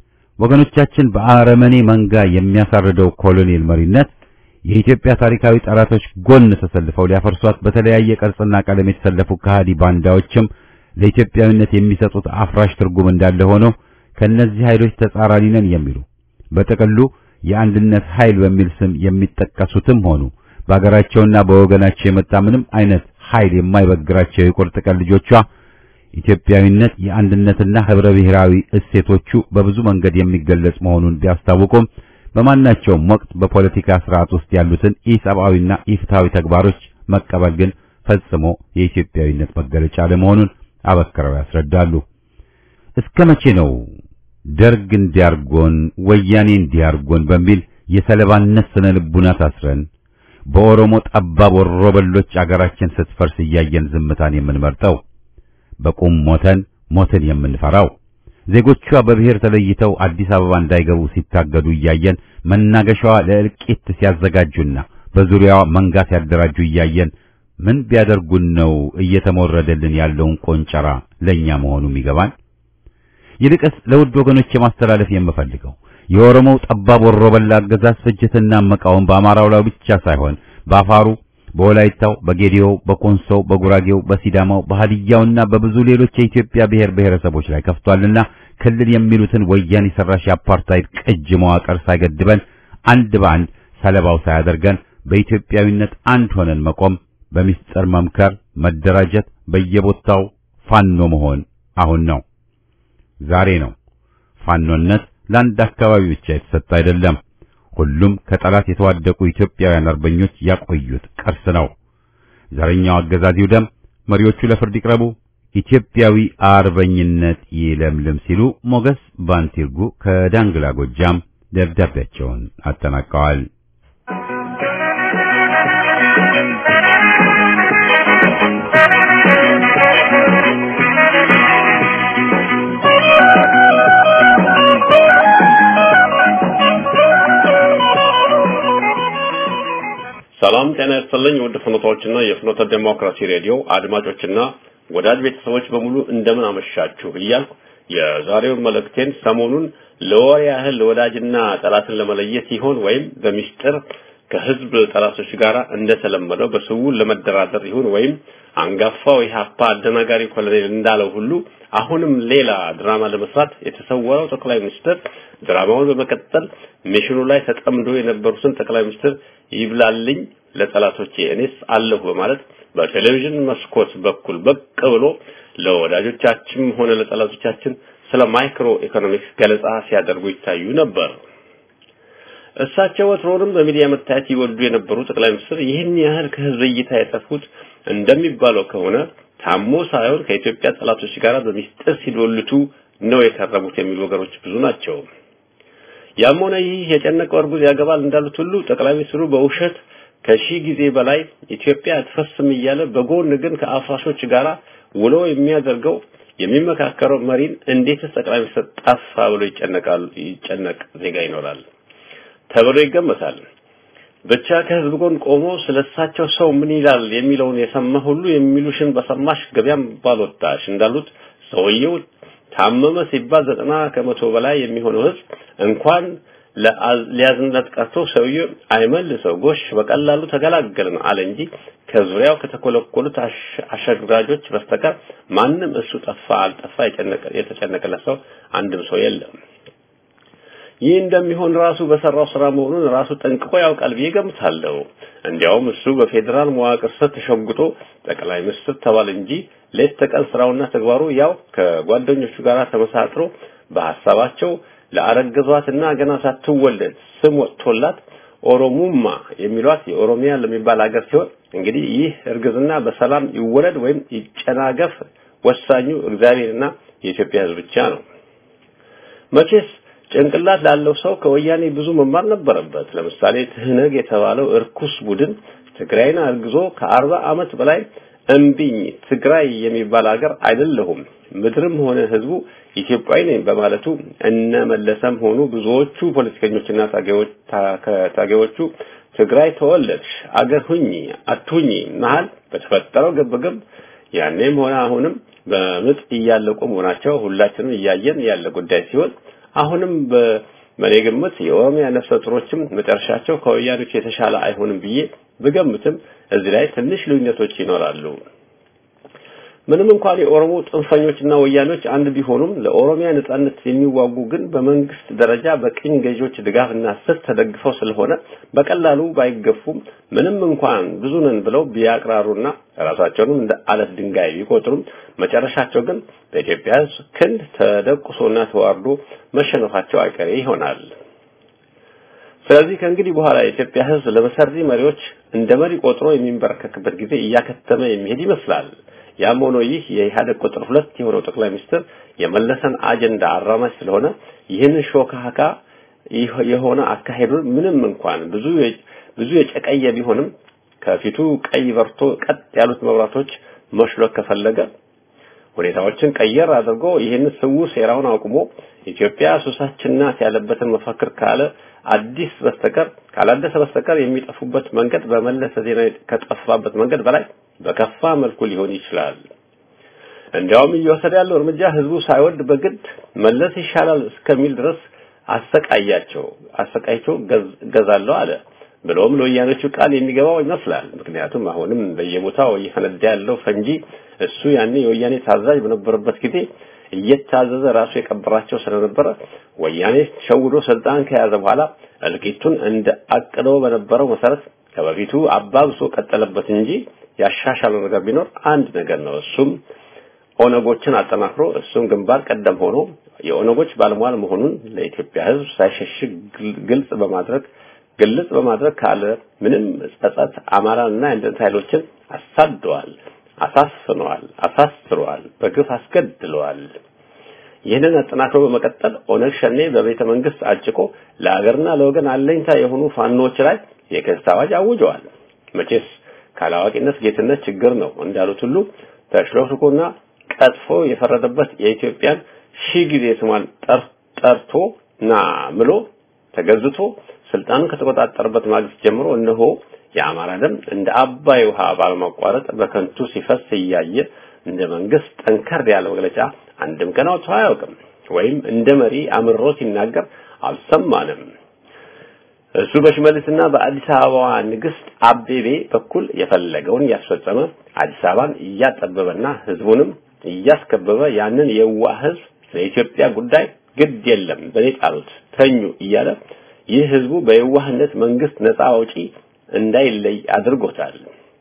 ወገኖቻችን በአረመኔ መንጋ የሚያሳርደው ኮሎኔል መሪነት የኢትዮጵያ ታሪካዊ ጠላቶች ጎን ተሰልፈው ሊያፈርሷት በተለያየ ቅርጽና ቀለም የተሰለፉ ከሃዲ ባንዳዎችም ለኢትዮጵያዊነት የሚሰጡት አፍራሽ ትርጉም እንዳለ ሆኖ ከነዚህ ኃይሎች ተጻራሪ ነን የሚሉ በጥቅሉ የአንድነት ኃይል በሚል ስም የሚጠቀሱትም ሆኑ በአገራቸውና በወገናቸው የመጣ ምንም አይነት ኃይል የማይበግራቸው የቁርጥ ቀን ልጆቿ ኢትዮጵያዊነት የአንድነትና ህብረ ብሔራዊ እሴቶቹ በብዙ መንገድ የሚገለጽ መሆኑን ቢያስታውቁም በማናቸውም ወቅት በፖለቲካ ስርዓት ውስጥ ያሉትን ኢሰብአዊና ኢፍትሃዊ ተግባሮች መቀበል ግን ፈጽሞ የኢትዮጵያዊነት መገለጫ ለመሆኑን አበክረው ያስረዳሉ። እስከ መቼ ነው ደርግ እንዲያርጎን ወያኔ እንዲያርጎን በሚል የሰለባነት ስነ ልቡና ታስረን በኦሮሞ ጠባብ ወሮበሎች አገራችን ስትፈርስ እያየን ዝምታን የምንመርጠው? በቁም ሞተን ሞትን የምንፈራው? ዜጎቿ በብሔር ተለይተው አዲስ አበባ እንዳይገቡ ሲታገዱ እያየን መናገሻዋ ለእልቂት ሲያዘጋጁና በዙሪያዋ መንጋ ሲያደራጁ እያየን ምን ቢያደርጉን ነው እየተሞረደልን ያለውን ቆንጨራ ለኛ መሆኑ የሚገባን? ይልቅስ ለውድ ወገኖች የማስተላለፍ የምፈልገው የኦሮሞው ጠባብ ወሮበላ አገዛዝ ፍጅትና መቃወም በአማራው ላይ ብቻ ሳይሆን በአፋሩ፣ በወላይታው፣ በጌዲዮው፣ በኮንሶው፣ በጉራጌው፣ በሲዳማው፣ በሃዲያውና በብዙ ሌሎች የኢትዮጵያ ብሔር ብሔረሰቦች ላይ ከፍቷልና ክልል የሚሉትን ወያኔ ሰራሽ የአፓርታይድ ቅጅ መዋቅር ሳይገድበን አንድ በአንድ ሰለባው ሳያደርገን በኢትዮጵያዊነት አንድ ሆነን መቆም፣ በሚስጥር መምከር፣ መደራጀት፣ በየቦታው ፋኖ መሆን አሁን ነው፣ ዛሬ ነው። ፋኖነት ለአንድ አካባቢ ብቻ የተሰጠ አይደለም። ሁሉም ከጠላት የተዋደቁ ኢትዮጵያውያን አርበኞች ያቆዩት ቅርስ ነው። ዘረኛው አገዛዝ ይውደም፣ መሪዎቹ ለፍርድ ይቅረቡ፣ ኢትዮጵያዊ አርበኝነት ይለምልም ሲሉ ሞገስ ባንቲርጉ ከዳንግላ ጎጃም ደብዳቤያቸውን አጠናቀዋል። ሰላም ጤና ይስጥልኝ። ውድ ፍኖቶችና የፍኖተ ዴሞክራሲ ሬዲዮ አድማጮችና ወዳጅ ቤተሰቦች በሙሉ እንደምን አመሻችሁ እያልኩ የዛሬውን መልእክቴን ሰሞኑን ለወር ያህል ወዳጅና ጠላትን ለመለየት ይሆን ወይም በሚስጥር ከህዝብ ጠላቶች ጋር እንደተለመደው በስውር ለመደራደር ይሁን ወይም አንጋፋው ኢህአፓ አደናጋሪ ኮሎኔል እንዳለው ሁሉ አሁንም ሌላ ድራማ ለመስራት የተሰወረው ጠቅላይ ሚኒስትር ድራማውን በመቀጠል ሚሽኑ ላይ ተጠምዶ የነበሩትን ጠቅላይ ሚኒስትር ይብላልኝ ለጠላቶቼ እኔስ አለሁ በማለት በቴሌቪዥን መስኮት በኩል ብቅ ብሎ ለወዳጆቻችን ሆነ ለጠላቶቻችን ስለ ማይክሮ ኢኮኖሚክስ ገለጻ ሲያደርጉ ይታዩ ነበር። እሳቸው ወትሮንም በሚዲያ መታየት ይወዱ የነበሩ ጠቅላይ ሚኒስትር ይህን ያህል ከህዝብ እይታ የጠፉት እንደሚባለው ከሆነ ታሞ ሳይሆን ከኢትዮጵያ ጠላቶች ጋር በሚስጥር ሲዶልቱ ነው የከረሙት የሚሉ ወገኖች ብዙ ናቸው። ያም ሆነ ይህ የጨነቀው እርጉዝ ያገባል እንዳሉት ሁሉ ጠቅላይ ሚኒስትሩ በውሸት ከሺህ ጊዜ በላይ ኢትዮጵያ አትፈስም እያለ በጎን ግን ከአፍራሾች ጋር ውሎ የሚያደርገው የሚመካከረው መሪን እንዴትስ ጠቅላይ ሚኒስትር ጠፋ ብሎ ይጨነቃል ይጨነቅ ዜጋ ይኖራል ተብሎ ይገመታል። ብቻ ከህዝብ ጎን ቆሞ ስለሳቸው ሰው ምን ይላል የሚለውን የሰማ ሁሉ የሚሉሽን በሰማሽ ገበያም ባልወጣሽ እንዳሉት ሰውየው ታመመ ሲባል ዘጠና ከመቶ በላይ የሚሆነው ህዝብ እንኳን ሊያዝንለት ቀርቶ ሰውየው አይመልሰው ጎሽ በቀላሉ ተገላገልን አለ እንጂ ከዙሪያው ከተኮለኮሉት አሸግራጆች በስተቀር ማንም እሱ ጠፋ አልጠፋ የተጨነቀለት ሰው አንድም ሰው የለም። ይህ እንደሚሆን ራሱ በሰራው ስራ መሆኑን ራሱ ጠንቅቆ ያውቃል ብዬ ገምታለሁ። እንዲያውም እሱ በፌዴራል መዋቅር ስር ተሸጉጦ ጠቅላይ ሚኒስትር ተባለ እንጂ ሌት ተቀን ስራውና ተግባሩ ያው ከጓደኞቹ ጋር ተመሳጥሮ በሐሳባቸው ለአረገዟትና ገና ሳትወለድ ስም ወጥቶላት ኦሮሙማ የሚሏት የኦሮሚያ ለሚባል ሀገር ሲሆን እንግዲህ ይህ እርግዝና በሰላም ይወለድ ወይም ይጨናገፍ ወሳኙ እግዚአብሔርና የኢትዮጵያ ሕዝብ ብቻ ነው። መቼስ ጭንቅላት ላለው ሰው ከወያኔ ብዙ መማር ነበረበት። ለምሳሌ ትህነግ የተባለው እርኩስ ቡድን ትግራይን አርግዞ ከአርባ ዓመት በላይ እምቢኝ ትግራይ የሚባል ሀገር አይደለሁም ምድርም ሆነ ህዝቡ ኢትዮጵያዊ ነኝ በማለቱ እነ መለሰም ሆኑ ብዙዎቹ ፖለቲከኞችና ታጋዮቹ ትግራይ ተወለድሽ አገር ሁኚ አትሁኚ መሀል በተፈጠረው ግብግብ ያኔም ሆነ አሁንም በምጥ እያለቁ መሆናቸው ሁላችንም እያየን ያለ ጉዳይ ሲሆን አሁንም በእኔ ግምት የኦሮሚያ ነፍሰ ጡሮችም መጨረሻቸው ከወያኖች የተሻለ አይሆንም ብዬ ብገምትም እዚህ ላይ ትንሽ ልዩነቶች ይኖራሉ። ምንም እንኳን የኦሮሞ ጽንፈኞችና ወያኖች አንድ ቢሆኑም ለኦሮሚያ ነጻነት የሚዋጉ ግን በመንግስት ደረጃ በቅኝ ገዢዎች ድጋፍና ስር ተደግፈው ስለሆነ በቀላሉ ባይገፉም ምንም እንኳን ብዙ ነን ብለው ቢያቅራሩና ራሳቸውንም እንደ አለት ድንጋይ ቢቆጥሩም መጨረሻቸው ግን በኢትዮጵያ ሕዝብ ክንድ ተደቁሶና ተዋርዶ መሸነፋቸው አይቀሬ ይሆናል። ስለዚህ ከእንግዲህ በኋላ የኢትዮጵያ ሕዝብ ለመሰሪ መሪዎች እንደ መሪ ቆጥሮ የሚንበረከክበት ጊዜ እያከተመ የሚሄድ ይመስላል። ያም ሆኖ ይህ የኢህአደግ ቁጥር ሁለት የሆነው ጠቅላይ ሚኒስትር የመለሰን አጀንዳ አራማጅ ስለሆነ ይህንን ሾካካ የሆነ አካሄዱን ምንም እንኳን ብዙ ብዙ የጨቀየ ቢሆንም ከፊቱ ቀይ በርቶ ቀጥ ያሉት መብራቶች መሽሎክ ከፈለገ ሁኔታዎችን ቀየር አድርጎ ይህን ስውር ሴራውን አቁሞ ኢትዮጵያ ሱሳችን ናት ያለበትን መፈክር ካለ አዲስ በስተቀር ካላደሰ በስተቀር የሚጠፉበት መንገድ በመለሰ ዜና ከጠፋበት መንገድ በላይ በከፋ መልኩ ሊሆን ይችላል። እንዲያውም እየወሰደ ያለው እርምጃ ህዝቡ ሳይወድ በግድ መለስ ይሻላል እስከሚል ድረስ አሰቃያቸው አሰቃይቸው ገዛለሁ አለ። ብሎም ለወያኖቹ ቃል የሚገባው ይመስላል። ምክንያቱም አሁንም በየቦታው እየፈነዳ ያለው ፈንጂ እሱ ያኔ የወያኔ ታዛዥ በነበረበት ጊዜ እየታዘዘ ራሱ የቀበራቸው ስለነበረ ወያኔ ሸውዶ ስልጣን ከያዘ በኋላ እልቂቱን እንደ አቅደው በነበረው መሰረት ከበፊቱ አባብሶ ቀጠለበት እንጂ ያሻሻለው ነገር ቢኖር አንድ ነገር ነው። እሱም ኦነጎችን አጠናክሮ እሱም ግንባር ቀደም ሆኖ የኦነጎች ባለሟል መሆኑን ለኢትዮጵያ ሕዝብ ሳይሸሽግ ግልጽ በማድረግ ግልጽ በማድረግ ካለ ምንም ጸጸት አማራንና የአንድነት ኃይሎችን አሳደዋል፣ አሳፍነዋል፣ አሳስረዋል፣ በግፍ አስገድለዋል። ይህንን አጠናክሮ በመቀጠል ኦነግ ሸኔ በቤተ መንግስት አጭቆ ለሀገርና ለወገን አለኝታ የሆኑ ፋኖች ላይ የክስ አዋጅ አውጀዋል። መቼስ ካላዋቂነት ጌትነት ችግር ነው እንዳሉት ሁሉ ተሽሎክልኮና ቀጥፎ የፈረደበት የኢትዮጵያን ሺህ ጊዜ ስሟን ጠርቶ ና ምሎ ተገዝቶ ስልጣኑን ከተቆጣጠረበት ማግስት ጀምሮ እነሆ የአማራ ደም እንደ አባይ ውሃ ባለማቋረጥ በከንቱ ሲፈስ እያየ እንደ መንግስት ጠንከር ያለ መግለጫ አንድም ቀን አውጥቶ አያውቅም። ወይም እንደ መሪ አምሮ ሲናገር አልሰማንም። እሱ በሽመልስና በአዲስ አበባ ንግስት አቤቤ በኩል የፈለገውን እያስፈጸመ አዲስ አበባን እያጠበበና ህዝቡንም እያስከበበ ያንን የዋህ ህዝብ ለኢትዮጵያ ጉዳይ ግድ የለም በኔ ጣሉት ተኙ እያለ ይህ ህዝቡ በየዋህነት መንግስት ነፃ አውጪ እንዳይለይ አድርጎታል።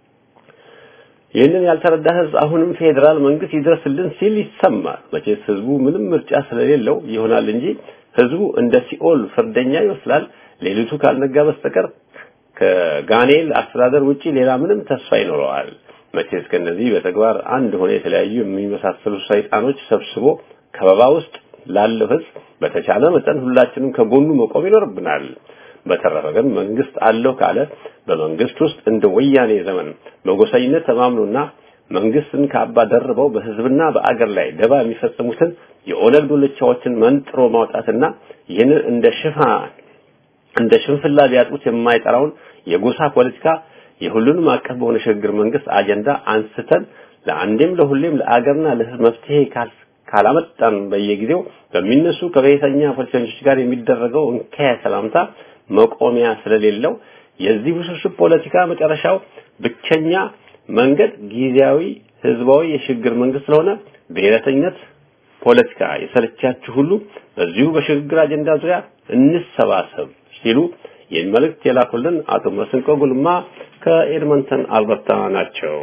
ይህንን ያልተረዳ ህዝብ አሁንም ፌዴራል መንግስት ይድረስልን ሲል ይሰማል። መቼስ ህዝቡ ምንም ምርጫ ስለሌለው ይሆናል እንጂ ህዝቡ እንደ ሲኦል ፍርደኛ ይመስላል። ሌሊቱ ካልነጋ በስተቀር ከጋኔል አስተዳደር ውጪ ሌላ ምንም ተስፋ ይኖረዋል። መቼስ ከነዚህ በተግባር አንድ ሆነ የተለያዩ የሚመሳሰሉ ሰይጣኖች ሰብስቦ ከበባ ውስጥ ላለው ህዝብ በተቻለ መጠን ሁላችንም ከጎኑ መቆም ይኖርብናል። በተረፈ ግን መንግስት አለው ካለ በመንግስት ውስጥ እንደ ወያኔ ዘመን በጎሰኝነት ተማምኖና መንግስትን ካባ ደርበው በህዝብና በአገር ላይ ደባ የሚፈጽሙትን የኦነግ ዱልቻዎችን መንጥሮ ማውጣትና ይህንን እንደ ሽፋን እንደ ሽንፍላ ቢያጡት የማይጠራውን የጎሳ ፖለቲካ የሁሉንም አቀፍ በሆነ ሽግግር መንግስት አጀንዳ አንስተን ለአንዴም ለሁሌም ለአገርና ለህዝብ መፍትሄ ካላመጣን በየጊዜው በሚነሱ ከብሔረተኛ ፖለቲከኞች ጋር የሚደረገው እንከያ ሰላምታ መቆሚያ ስለሌለው የዚህ ውስብስብ ፖለቲካ መጨረሻው ብቸኛ መንገድ ጊዜያዊ ህዝባዊ የሽግግር መንግስት ስለሆነ ብሔረተኝነት ፖለቲካ የሰለቻችሁ ሁሉ በዚሁ በሽግግር አጀንዳ ዙሪያ እንሰባሰብ ሲሉ ይህን መልእክት የላኩልን አቶ መስንቆ ጉልማ ከኤድመንተን አልበርታ ናቸው።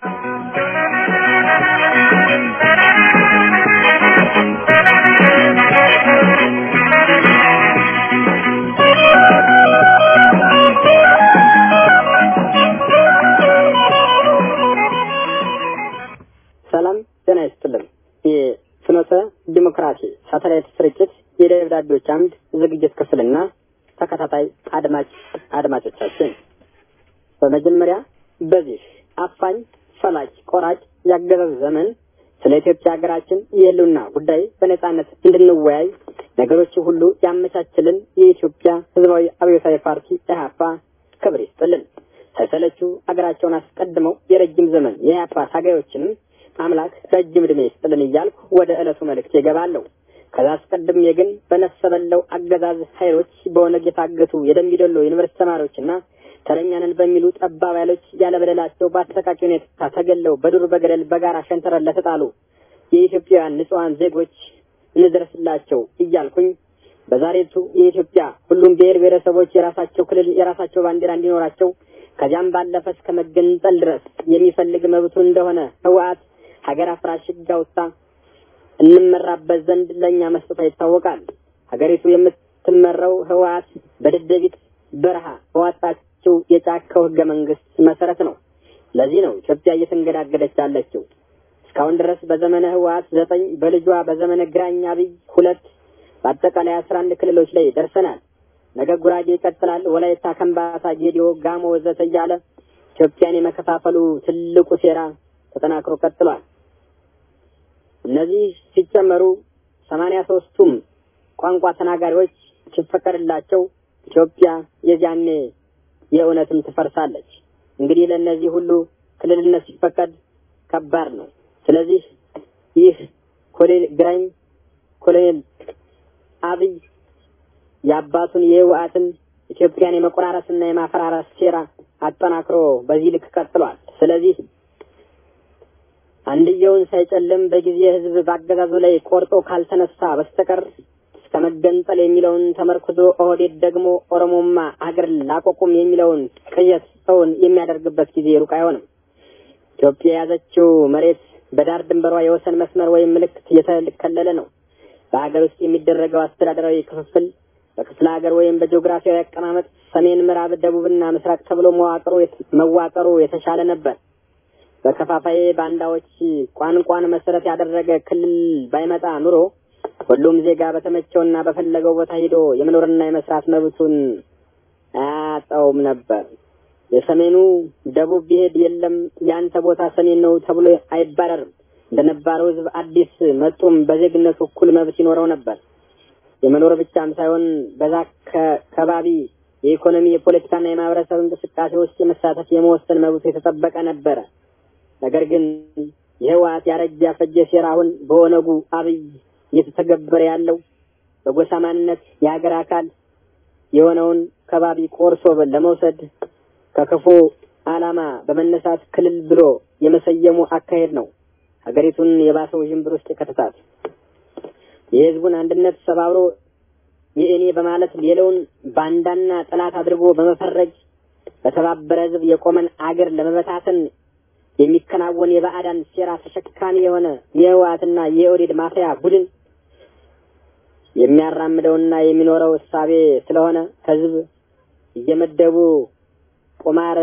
ሰላም ጤና ይስጥልን። የፍኖተ ዲሞክራሲ ሳተላይት ስርጭት የደብዳቤዎች አምድ ዝግጅት ክፍልና ተከታታይ አድማጭ አድማጮቻችን በመጀመሪያ በዚህ አፋኝ ፈላጭ ቆራጭ ያገዛዝ ዘመን ስለ ኢትዮጵያ ሀገራችን የህልውና ጉዳይ በነጻነት እንድንወያይ ነገሮች ሁሉ ያመቻችልን የኢትዮጵያ ህዝባዊ አብዮታዊ ፓርቲ ኢህአፓ ክብር ይስጥልን። ሳይሰለቹ ሀገራቸውን አስቀድመው የረጅም ዘመን የኢህአፓ ታጋዮችንም አምላክ ረጅም ዕድሜ ይስጥልን እያልኩ ወደ ዕለቱ መልእክት ይገባለሁ። ከዛ አስቀድሜ ግን በነፍሰ በለው አገዛዝ ኃይሎች በኦነግ የታገቱ የደምቢዶሎ ዩኒቨርሲቲ ተማሪዎችና ተረኛንን በሚሉ ጠባብ ኃይሎች ያለበደላቸው በአሰቃቂ ሁኔታ ተገለው በዱር በገደል በጋራ ሸንተረር ለተጣሉ የኢትዮጵያውያን ንጹሐን ዜጎች እንድረስላቸው እያልኩኝ በዛሬቱ የኢትዮጵያ ሁሉም ብሔር ብሔረሰቦች የራሳቸው ክልል የራሳቸው ባንዲራ እንዲኖራቸው ከዚያም ባለፈ እስከ መገንጠል ድረስ የሚፈልግ መብቱ እንደሆነ ህወሓት ሀገር አፍራሽ ህግ አውጥታ እንመራበት ዘንድ ለእኛ መስጠቷ ይታወቃል። ሀገሪቱ የምትመራው ህወሓት በደደቢት በረሃ በዋጣችው የጫካው ህገ መንግስት መሰረት ነው። ለዚህ ነው ኢትዮጵያ እየተንገዳገደች ያለችው። እስካሁን ድረስ በዘመነ ህወሓት ዘጠኝ በልጇ በዘመነ ግራኝ አብይ ሁለት በአጠቃላይ አስራ አንድ ክልሎች ላይ ደርሰናል። ነገ ጉራጌ ይቀጥላል። ወላይታ፣ ከምባታ፣ ጌዲዮ፣ ጋሞ ወዘተ እያለ ኢትዮጵያን የመከፋፈሉ ትልቁ ሴራ ተጠናክሮ ቀጥሏል። እነዚህ ሲጨመሩ ሰማንያ ሶስቱም ቋንቋ ተናጋሪዎች ሲፈቀድላቸው ኢትዮጵያ የዚያኔ የእውነትም ትፈርሳለች። እንግዲህ ለእነዚህ ሁሉ ክልልነት ሲፈቀድ ከባድ ነው። ስለዚህ ይህ ኮሎኔል ግራኝ ኮሎኔል አብይ የአባቱን የህወሓትን ኢትዮጵያን የመቆራረስና የማፈራረስ ሴራ አጠናክሮ በዚህ ልክ ቀጥሏል። ስለዚህ አንድየውን ሳይጨልም በጊዜ ህዝብ በአገዛዙ ላይ ቆርጦ ካልተነሳ በስተቀር እስከ መገንጠል የሚለውን ተመርኩዞ ኦህዴድ ደግሞ ኦሮሞማ አገር ላቆቁም የሚለውን ቅዠት ሰውን የሚያደርግበት ጊዜ ሩቅ አይሆንም። ኢትዮጵያ የያዘችው መሬት በዳር ድንበሯ የወሰን መስመር ወይም ምልክት የተከለለ ነው። በሀገር ውስጥ የሚደረገው አስተዳደራዊ ክፍፍል በክፍለ ሀገር ወይም በጂኦግራፊያዊ አቀማመጥ ሰሜን፣ ምዕራብ፣ ደቡብና ምስራቅ ተብሎ መዋቅሩ መዋቀሩ የተሻለ ነበር። በከፋፋይ ባንዳዎች ቋንቋን መሰረት ያደረገ ክልል ባይመጣ ኑሮ ሁሉም ዜጋ በተመቸውና በፈለገው ቦታ ሄዶ የመኖርና የመስራት መብቱን አያጣውም ነበር። የሰሜኑ ደቡብ ቢሄድ የለም የአንተ ቦታ ሰሜን ነው ተብሎ አይባረርም። እንደነባረው ህዝብ አዲስ መጡም በዜግነቱ እኩል መብት ይኖረው ነበር። የመኖር ብቻም ሳይሆን በዛ ከባቢ የኢኮኖሚ የፖለቲካና የማህበረሰብ እንቅስቃሴ ውስጥ የመሳተፍ የመወሰን መብቱ የተጠበቀ ነበረ። ነገር ግን የህወሓት ያረጀ ያፈጀ ሴራ አሁን በኦነጉ አብይ እየተተገበረ ያለው በጎሳ ማንነት የሀገር አካል የሆነውን ከባቢ ቆርሶ ለመውሰድ ከክፉ ዓላማ በመነሳት ክልል ብሎ የመሰየሙ አካሄድ ነው ሀገሪቱን የባሰው ዥንብር ውስጥ የከተታት። የህዝቡን አንድነት ሰባብሮ የእኔ በማለት ሌላውን ባንዳና ጠላት አድርጎ በመፈረጅ በተባበረ ህዝብ የቆመን አገር ለመበታተን የሚከናወን የባዕዳን ሴራ ተሸካሚ የሆነ የህወሓትና የኦህዴድ ማፍያ ቡድን የሚያራምደውና የሚኖረው እሳቤ ስለሆነ ህዝብ እየመደቡ ቁማር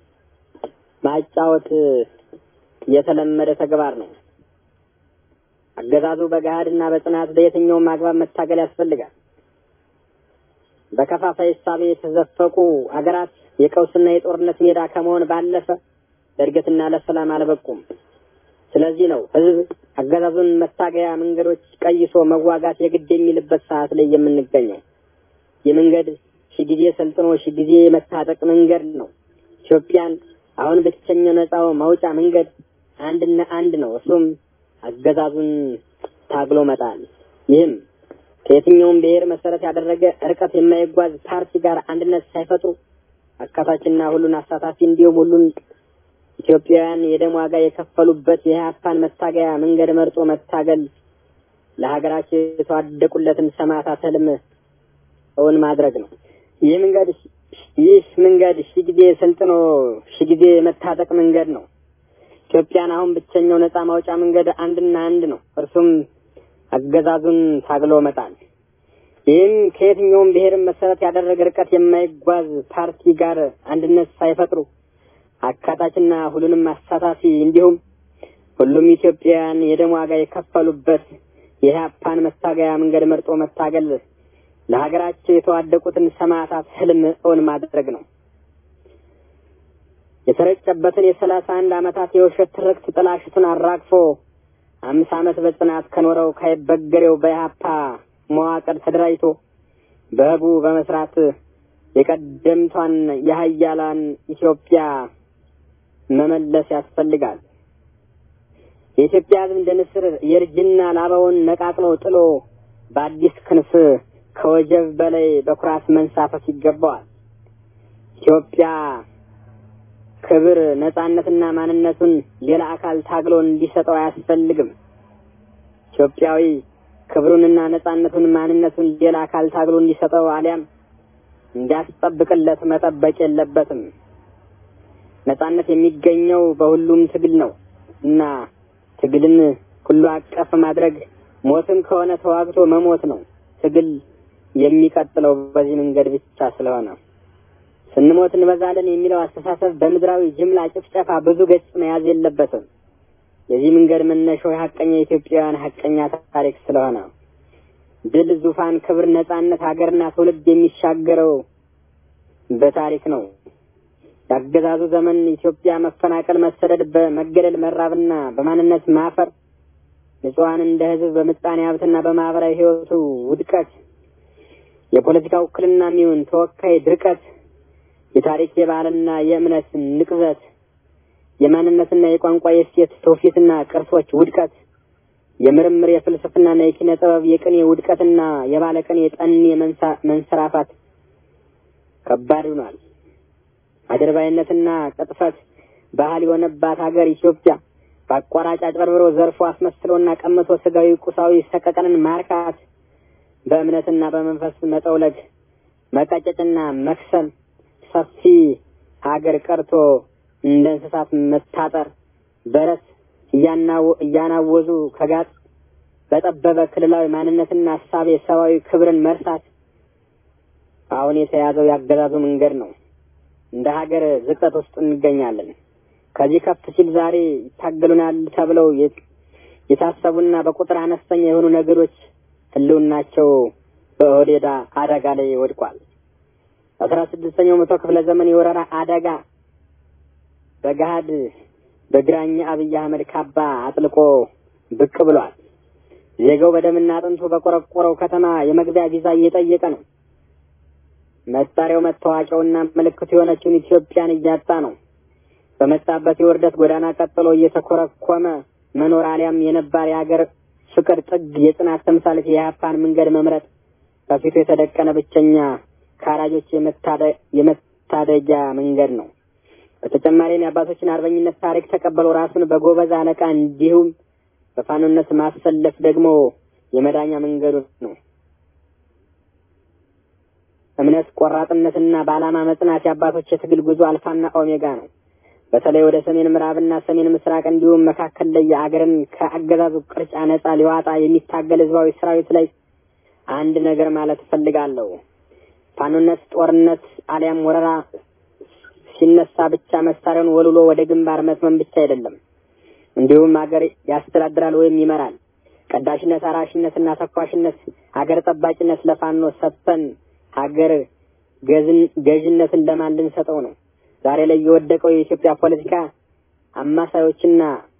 ማጫወት የተለመደ ተግባር ነው። አገዛዙ በገሃድና በጽናት በየትኛውም አግባብ መታገል ያስፈልጋል። በከፋፋይ እሳቤ የተዘፈቁ አገራት የቀውስና የጦርነት ሜዳ ከመሆን ባለፈ ለእድገትና ለሰላም አልበቁም። ስለዚህ ነው ህዝብ አገዛዙን መታገያ መንገዶች ቀይሶ መዋጋት የግድ የሚልበት ሰዓት ላይ የምንገኘው። የመንገድ ሺህ ጊዜ ሰልጥኖ ሺህ ጊዜ መታጠቅ መንገድ ነው። ኢትዮጵያን አሁን ብቸኛው ነፃው መውጫ መንገድ አንድና አንድ ነው። እሱም አገዛዙን ታግሎ መጣል። ይህም ከየትኛውም ብሔር መሰረት ያደረገ ርቀት የማይጓዝ ፓርቲ ጋር አንድነት ሳይፈጥሩ አካታችና ሁሉን አሳታፊ እንዲሁም ሁሉን ኢትዮጵያውያን የደም ዋጋ የከፈሉበት የኢህአፓን መታገያ መንገድ መርጦ መታገል ለሀገራቸው የተዋደቁለትን ሰማዕታት ህልም እውን ማድረግ ነው። ይህ መንገድ ይህ መንገድ ሺህ ጊዜ ሰልጥኖ ሺህ ጊዜ የመታጠቅ መንገድ ነው። ኢትዮጵያን አሁን ብቸኛው ነፃ ማውጫ መንገድ አንድና አንድ ነው። እርሱም አገዛዙን ታግሎ መጣል። ይህም ከየትኛውም ብሔርን መሰረት ያደረገ ርቀት የማይጓዝ ፓርቲ ጋር አንድነት ሳይፈጥሩ አካታችና ሁሉንም አሳታፊ እንዲሁም ሁሉም ኢትዮጵያውያን የደም ዋጋ የከፈሉበት የኢህአፓን መታገያ መንገድ መርጦ መታገል ለሀገራቸው የተዋደቁትን ሰማዕታት ህልም እውን ማድረግ ነው። የተረጨበትን የሰላሳ አንድ ዓመታት የውሸት ትርክት ጥላሽቱን አራግፎ አምስት ዓመት በጽናት ከኖረው ካይበገሬው በኢህአፓ መዋቅር ተደራጅቶ በህቡ በመስራት የቀደምቷን የሀያላን ኢትዮጵያ መመለስ ያስፈልጋል። የኢትዮጵያ ህዝብ እንደ ንስር የእርጅና ላባውን ነቃቅሎ ጥሎ በአዲስ ክንፍ ከወጀብ በላይ በኩራት መንሳፈፍ ይገባዋል። ኢትዮጵያ ክብር፣ ነጻነትና ማንነቱን ሌላ አካል ታግሎ እንዲሰጠው አያስፈልግም። ኢትዮጵያዊ ክብሩንና ነጻነቱን ማንነቱን ሌላ አካል ታግሎ እንዲሰጠው አሊያም እንዲያስጠብቅለት መጠበቅ የለበትም። ነጻነት የሚገኘው በሁሉም ትግል ነው እና ትግልን ሁሉ አቀፍ ማድረግ ሞትም ከሆነ ተዋግቶ መሞት ነው። ትግል የሚቀጥለው በዚህ መንገድ ብቻ ስለሆነ ስንሞት እንበዛለን የሚለው አስተሳሰብ በምድራዊ ጅምላ ጭፍጨፋ ብዙ ገጽ መያዝ የለበትም። የዚህ መንገድ መነሻው የሀቀኛ የኢትዮጵያውያን ሀቀኛ ታሪክ ስለሆነ ድል፣ ዙፋን፣ ክብር፣ ነጻነት ሀገርና ትውልድ የሚሻገረው በታሪክ ነው። የአገዛዙ ዘመን ኢትዮጵያ መፈናቀል፣ መሰደድ፣ በመገደል መራብና በማንነት ማፈር ንጹሐን እንደ ህዝብ በምጣኔ ሀብትና በማህበራዊ ህይወቱ ውድቀት፣ የፖለቲካ ውክልና የሚሆን ተወካይ ድርቀት፣ የታሪክ የባህልና የእምነት ንቅዘት፣ የማንነትና የቋንቋ የእሴት ትውፊትና ቅርሶች ውድቀት፣ የምርምር የፍልስፍናና የኪነ ጥበብ የቅኔ ውድቀትና የባለቅኔ ጠኔ መንሰራፋት ከባድ ሆኗል። አድርባይነትና ቅጥፈት ባህል የሆነባት ሀገር ኢትዮጵያ በአቋራጭ አጭበርብሮ ዘርፎ አስመስሎና ቀምቶ ስጋዊ ቁሳዊ ሰቀቀንን ማርካት፣ በእምነትና በመንፈስ መጠውለግ፣ መቀጨጭና መክሰል፣ ሰፊ ሀገር ቀርቶ እንደ እንስሳት መታጠር፣ በረት እያናወዙ ከጋጥ በጠበበ ክልላዊ ማንነትና ሀሳብ ሰብአዊ ክብርን መርሳት አሁን የተያዘው ያገዛዙ መንገድ ነው። እንደ ሀገር ዝቅጠት ውስጥ እንገኛለን። ከዚህ ከፍ ሲል ዛሬ ይታገሉናል ተብለው የታሰቡና በቁጥር አነስተኛ የሆኑ ነገሮች ህልውናቸው በኦህዴድ አደጋ ላይ ወድቋል። አስራ ስድስተኛው መቶ ክፍለ ዘመን የወረራ አደጋ በገሃድ በግራኝ አብይ አህመድ ካባ አጥልቆ ብቅ ብሏል። ዜጋው በደምና አጥንቱ በቆረቆረው ከተማ የመግቢያ ቪዛ እየጠየቀ ነው። መጣሪያው መታወቂያውና ምልክቱ የሆነችውን ኢትዮጵያን እያጣ ነው። በመጣበት የውርደት ጎዳና ቀጥሎ እየተኮረኮመ መኖር አሊያም የነባር የሀገር ፍቅር ጥግ የጽናት ተምሳሌት የኢህአፓን መንገድ መምረጥ ከፊቱ የተደቀነ ብቸኛ ከአራጆች የመታደጊያ መንገድ ነው። በተጨማሪም የአባቶችን አርበኝነት ታሪክ ተቀበለው ራሱን በጎበዝ አለቃ እንዲሁም በፋኖነት ማሰለፍ ደግሞ የመዳኛ መንገዱ ነው። እምነት፣ ቆራጥነትና በዓላማ መጽናት የአባቶች የትግል ጉዞ አልፋና ኦሜጋ ነው። በተለይ ወደ ሰሜን ምዕራብና ሰሜን ምስራቅ እንዲሁም መካከል ላይ የአገርን ከአገዛዙ ቅርጫ ነጻ ሊዋጣ የሚታገል ህዝባዊ ሰራዊት ላይ አንድ ነገር ማለት እፈልጋለሁ። ፋኖነት ጦርነት አሊያም ወረራ ሲነሳ ብቻ መሳሪያውን ወልውሎ ወደ ግንባር መትመም ብቻ አይደለም። እንዲሁም ሀገር ያስተዳድራል ወይም ይመራል። ቀዳሽነት፣ አራሽነትና ተኳሽነት፣ ሀገር ጠባቂነት ለፋኖ ሰጥተን ሀገር ገዥነትን ለማን ልንሰጠው ነው? ዛሬ ላይ የወደቀው የኢትዮጵያ ፖለቲካ አማሳዮችና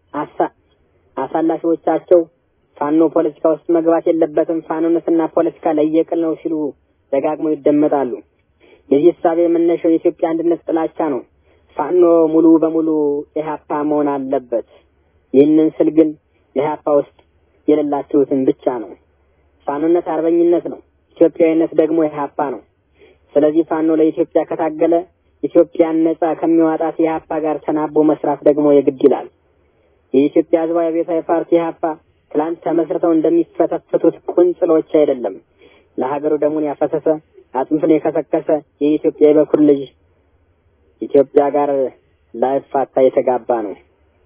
አሳላፊዎቻቸው ፋኖ ፖለቲካ ውስጥ መግባት የለበትም፣ ፋኖነትና ፖለቲካ ለየቅል ነው ሲሉ ደጋግመው ይደመጣሉ። የዚህ እሳቤ መነሻው የኢትዮጵያ አንድነት ጥላቻ ነው። ፋኖ ሙሉ በሙሉ ኢህአፓ መሆን አለበት። ይህንን ስል ግን ኢህአፓ ውስጥ የሌላችሁትን ብቻ ነው። ፋኖነት አርበኝነት ነው። ኢትዮጵያዊነት ደግሞ ኢህአፓ ነው። ስለዚህ ፋኖ ለኢትዮጵያ ከታገለ ኢትዮጵያን ነጻ ከሚዋጣት ኢህአፓ ጋር ተናቦ መስራት ደግሞ የግድ ይላል። የኢትዮጵያ ህዝባዊ አብዮታዊ ፓርቲ ኢህአፓ ትላንት ተመስርተው እንደሚፈተፍቱት ቁንጽሎች አይደለም። ለሀገሩ ደሙን ያፈሰሰ አጥንቱን የከሰከሰ የኢትዮጵያ የበኩር ልጅ ኢትዮጵያ ጋር ላይፋታ የተጋባ ነው።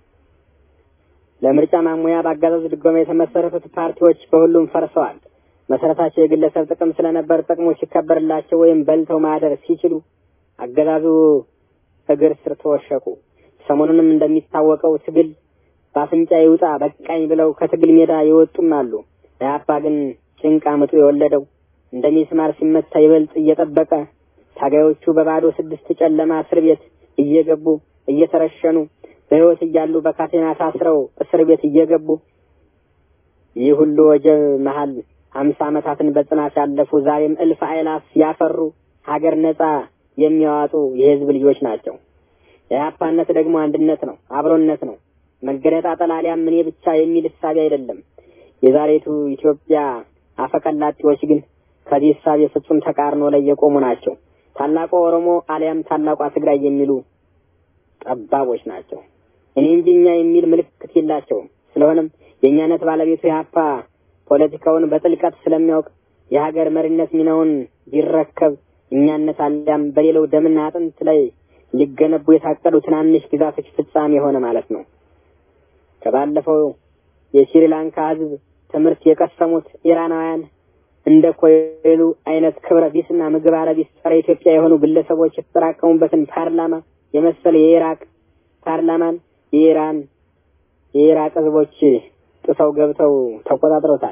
ለምርጫ ማሙያ በአገዛዙ ድጎማ የተመሰረቱት ፓርቲዎች በሁሉም ፈርሰዋል። መሰረታቸው የግለሰብ ጥቅም ስለነበር ጥቅሙ ሲከበርላቸው ወይም በልተው ማደር ሲችሉ አገዛዙ እግር ስር ተወሸቁ። ሰሞኑንም እንደሚታወቀው ትግል በአፍንጫ ይውጣ በቃኝ ብለው ከትግል ሜዳ የወጡም አሉ። ኢህአፓ ግን ጭንቅ አምጡ የወለደው እንደ ሚስማር ሲመታ ይበልጥ እየጠበቀ ታጋዮቹ በባዶ ስድስት ጨለማ እስር ቤት እየገቡ እየተረሸኑ በሕይወት እያሉ በካቴና ታስረው እስር ቤት እየገቡ ይህ ሁሉ ወጀብ መሀል ሀምሳ ዓመታትን በጽናት ያለፉ ዛሬም እልፍ አእላፍ ያፈሩ ሀገር ነጻ የሚያዋጡ የህዝብ ልጆች ናቸው። የኢህአፓነት ደግሞ አንድነት ነው፣ አብሮነት ነው። መገነጣጠል አሊያም እኔ ብቻ የሚል እሳቤ አይደለም። የዛሬቱ ኢትዮጵያ አፈቀላጤዎች ግን ከዚህ እሳቤ ፍጹም ተቃርኖ ላይ የቆሙ ናቸው። ታላቁ ኦሮሞ አሊያም ታላቋ ትግራይ የሚሉ ጠባቦች ናቸው። እኔ እንጂ እኛ የሚል ምልክት የላቸውም። ስለሆነም የእኛነት ባለቤቱ ኢህአፓ ፖለቲካውን በጥልቀት ስለሚያውቅ የሀገር መሪነት ሚናውን ቢረከብ እኛነት አሊያም በሌላው ደምና አጥንት ላይ ሊገነቡ የታቀዱ ትናንሽ ግዛቶች ፍጻሜ የሆነ ማለት ነው። ከባለፈው የስሪላንካ ህዝብ ትምህርት የቀሰሙት ኢራናውያን እንደ ኮይሉ አይነት ክብረ ቢስና ምግባረ ቢስ ጸረ ኢትዮጵያ የሆኑ ግለሰቦች የተጠራቀሙበትን ፓርላማ የመሰለ የኢራቅ ፓርላማን የኢራን የኢራቅ ህዝቦች ጥሰው ገብተው ተቆጣጥረውታል።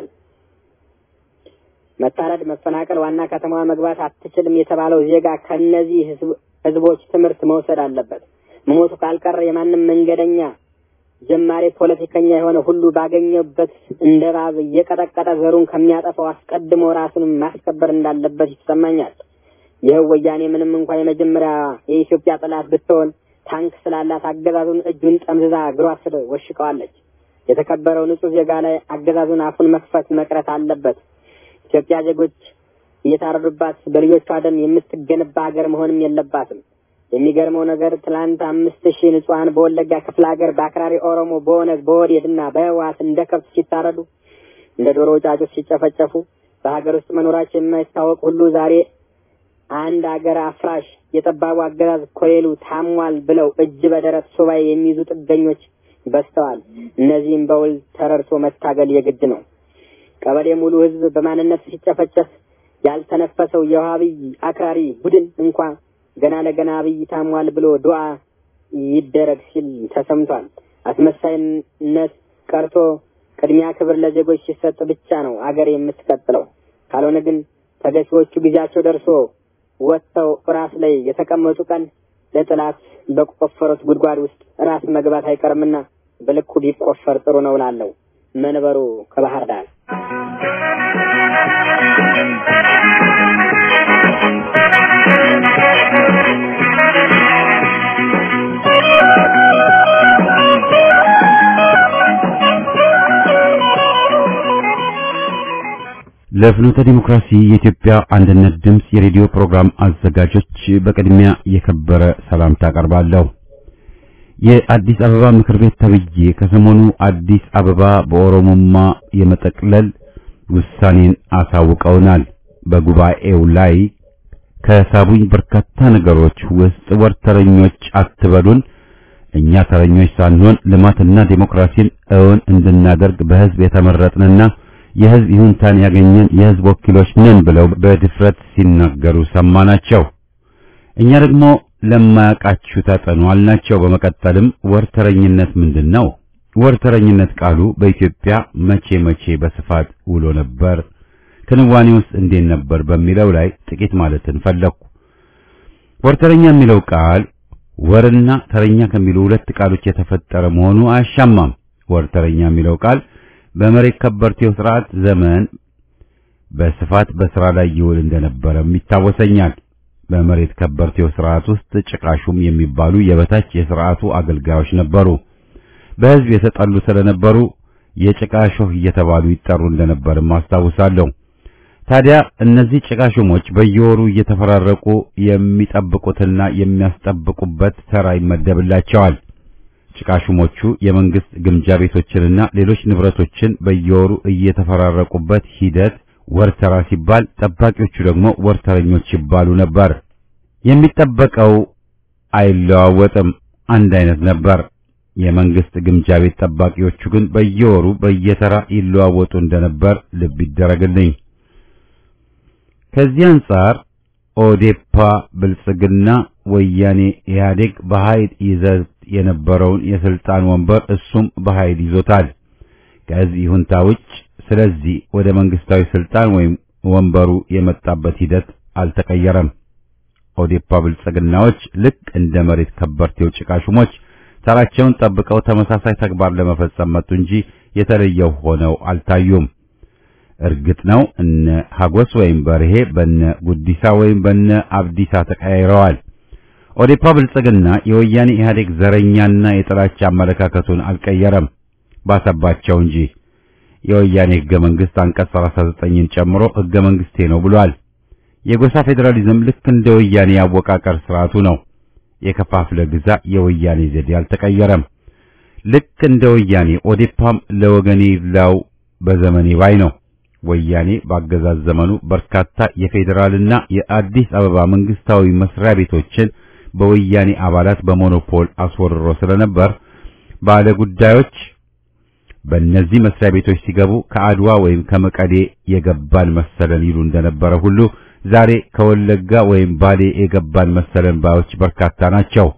መታረድ፣ መፈናቀል፣ ዋና ከተማዋ መግባት አትችልም የተባለው ዜጋ ከነዚህ ህዝቦች ትምህርት መውሰድ አለበት። መሞቱ ካልቀረ የማንም መንገደኛ ጀማሪ ፖለቲከኛ የሆነ ሁሉ ባገኘበት እንደ እባብ እየቀጠቀጠ ዘሩን ከሚያጠፋው አስቀድሞ ራሱን ማስከበር እንዳለበት ይሰማኛል። ይህ ወያኔ ምንም እንኳ የመጀመሪያ የኢትዮጵያ ጠላት ብትሆን ታንክ ስላላት አገዛዙን እጁን ጠምዝዛ እግሯ ስር ወሽቀዋለች። የተከበረው ንጹህ ዜጋ ላይ አገዛዙን አፉን መክፈት መቅረት አለበት። ኢትዮጵያ ዜጎች እየታረዱባት በልጆቿ ደም የምትገነባ ሀገር መሆንም የለባትም። የሚገርመው ነገር ትላንት አምስት ሺህ ንጹሐን በወለጋ ክፍለ ሀገር በአክራሪ ኦሮሞ በኦነግ በኦህዴድ እና በህወሓት እንደ ከብት ሲታረዱ እንደ ዶሮ ጫጩት ሲጨፈጨፉ በሀገር ውስጥ መኖራቸው የማይታወቅ ሁሉ ዛሬ አንድ ሀገር አፍራሽ የጠባቡ አገዛዝ ኮሌሉ ታሟል ብለው እጅ በደረት ሱባኤ የሚይዙ ጥገኞች በዝተዋል። እነዚህም በውል ተረድቶ መታገል የግድ ነው። ቀበሌ ሙሉ ህዝብ በማንነት ሲጨፈጨፍ ያልተነፈሰው የውሃብይ አክራሪ ቡድን እንኳ ገና ለገና አብይ ታሟል ብሎ ዱዓ ይደረግ ሲል ተሰምቷል። አስመሳይነት ቀርቶ ቅድሚያ ክብር ለዜጎች ሲሰጥ ብቻ ነው አገር የምትቀጥለው። ካልሆነ ግን ተገፊዎቹ ጊዜያቸው ደርሶ ወጥተው ራስ ላይ የተቀመጡ ቀን ለጥላት በቆፈሩት ጉድጓድ ውስጥ ራስ መግባት አይቀርምና በልኩ ቢቆፈር ጥሩ ነው ላለው መንበሩ ከባህር ዳር ለፍኖተ ዲሞክራሲ የኢትዮጵያ አንድነት ድምፅ የሬዲዮ ፕሮግራም አዘጋጆች በቅድሚያ የከበረ ሰላምታ አቀርባለሁ። የአዲስ አበባ ምክር ቤት ተብዬ ከሰሞኑ አዲስ አበባ በኦሮሞማ የመጠቅለል ውሳኔን አሳውቀውናል። በጉባኤው ላይ ከሳቡኝ በርካታ ነገሮች ውስጥ ወርተረኞች አትበሉን፣ እኛ ተረኞች ሳንሆን ልማትና ዴሞክራሲን እውን እንድናደርግ በህዝብ የተመረጥንና የህዝብ ይሁንታን ያገኘን የህዝብ ወኪሎች ነን ብለው በድፍረት ሲናገሩ ሰማናቸው። እኛ ደግሞ ለማያውቃችሁ ተጠኑ አልናቸው። በመቀጠልም ወርተረኝነት ምንድን ነው? ወርተረኝነት ቃሉ በኢትዮጵያ መቼ መቼ በስፋት ውሎ ነበር? ክንዋኔ ውስጥ እንዴት ነበር? በሚለው ላይ ጥቂት ማለትን ፈለኩ። ወርተረኛ የሚለው ቃል ወርና ተረኛ ከሚሉ ሁለት ቃሎች የተፈጠረ መሆኑ አያሻማም። ወርተረኛ የሚለው ቃል በመሬት ከበርቴው ስርዓት ዘመን በስፋት በስራ ላይ ይውል እንደነበረም ይታወሰኛል። በመሬት ከበርቴው ስርዓት ውስጥ ጭቃሹም የሚባሉ የበታች የስርዓቱ አገልጋዮች ነበሩ። በሕዝብ የተጠሉ ስለነበሩ የጭቃ ሾህ እየተባሉ ይጠሩ እንደነበርም አስታውሳለሁ። ታዲያ እነዚህ ጭቃ ሹሞች በየወሩ እየተፈራረቁ የሚጠብቁትና የሚያስጠብቁበት ተራ ይመደብላቸዋል። ጭቃ ሹሞቹ የመንግስት ግምጃ ቤቶችንና ሌሎች ንብረቶችን በየወሩ እየተፈራረቁበት ሂደት ወርተራ ሲባል፣ ጠባቂዎቹ ደግሞ ወርተረኞች ይባሉ ነበር። የሚጠበቀው አይለዋወጥም፣ አንድ አይነት ነበር። የመንግስት ግምጃ ቤት ጠባቂዎቹ ግን በየወሩ በየተራ ይለዋወጡ እንደነበር ልብ ይደረግልኝ። ከዚህ አንጻር ኦዴፓ፣ ብልጽግና፣ ወያኔ፣ ኢህአዴግ በኃይል ይዘት የነበረውን የስልጣን ወንበር እሱም በኃይል ይዞታል ከህዝብ ይሁንታ ውጭ። ስለዚህ ወደ መንግስታዊ ስልጣን ወይም ወንበሩ የመጣበት ሂደት አልተቀየረም። ኦዴፓ ብልጽግናዎች ልክ እንደ መሬት ከበርቴው ጭቃ ሹሞች ተራቸውን ጠብቀው ተመሳሳይ ተግባር ለመፈጸም መጡ እንጂ የተለየው ሆነው አልታዩም። እርግጥ ነው እነ ሀጎስ ወይም በርሄ በነ ጉዲሳ ወይም በነ አብዲሳ ተቀያይረዋል። ኦዴፓ ብልጽግና የወያኔ ኢህአዴግ ዘረኛና የጥላቻ አመለካከቱን አልቀየረም፣ ባሰባቸው እንጂ። የወያኔ ህገ መንግስት አንቀጽ 39ን ጨምሮ ህገ መንግስቴ ነው ብሏል። የጎሳ ፌዴራሊዝም ልክ እንደ ወያኔ ያወቃቀር ስርዓቱ ነው። የከፋፍለ ግዛ የወያኔ ዘዴ አልተቀየረም። ልክ እንደ ወያኔ ኦዴፓም ለወገኔ ይብላው በዘመኔ ባይ ነው። ወያኔ ባገዛዝ ዘመኑ በርካታ የፌዴራልና የአዲስ አበባ መንግስታዊ መስሪያ ቤቶችን በወያኔ አባላት በሞኖፖል አስወርሮ ስለነበር ባለ ጉዳዮች በእነዚህ መስሪያ ቤቶች ሲገቡ ከአድዋ ወይም ከመቀሌ የገባን መሰለን ይሉ እንደነበረ ሁሉ ዛሬ ከወለጋ ወይም ባሌ የገባን መሰለን ባዮች በርካታ ናቸው።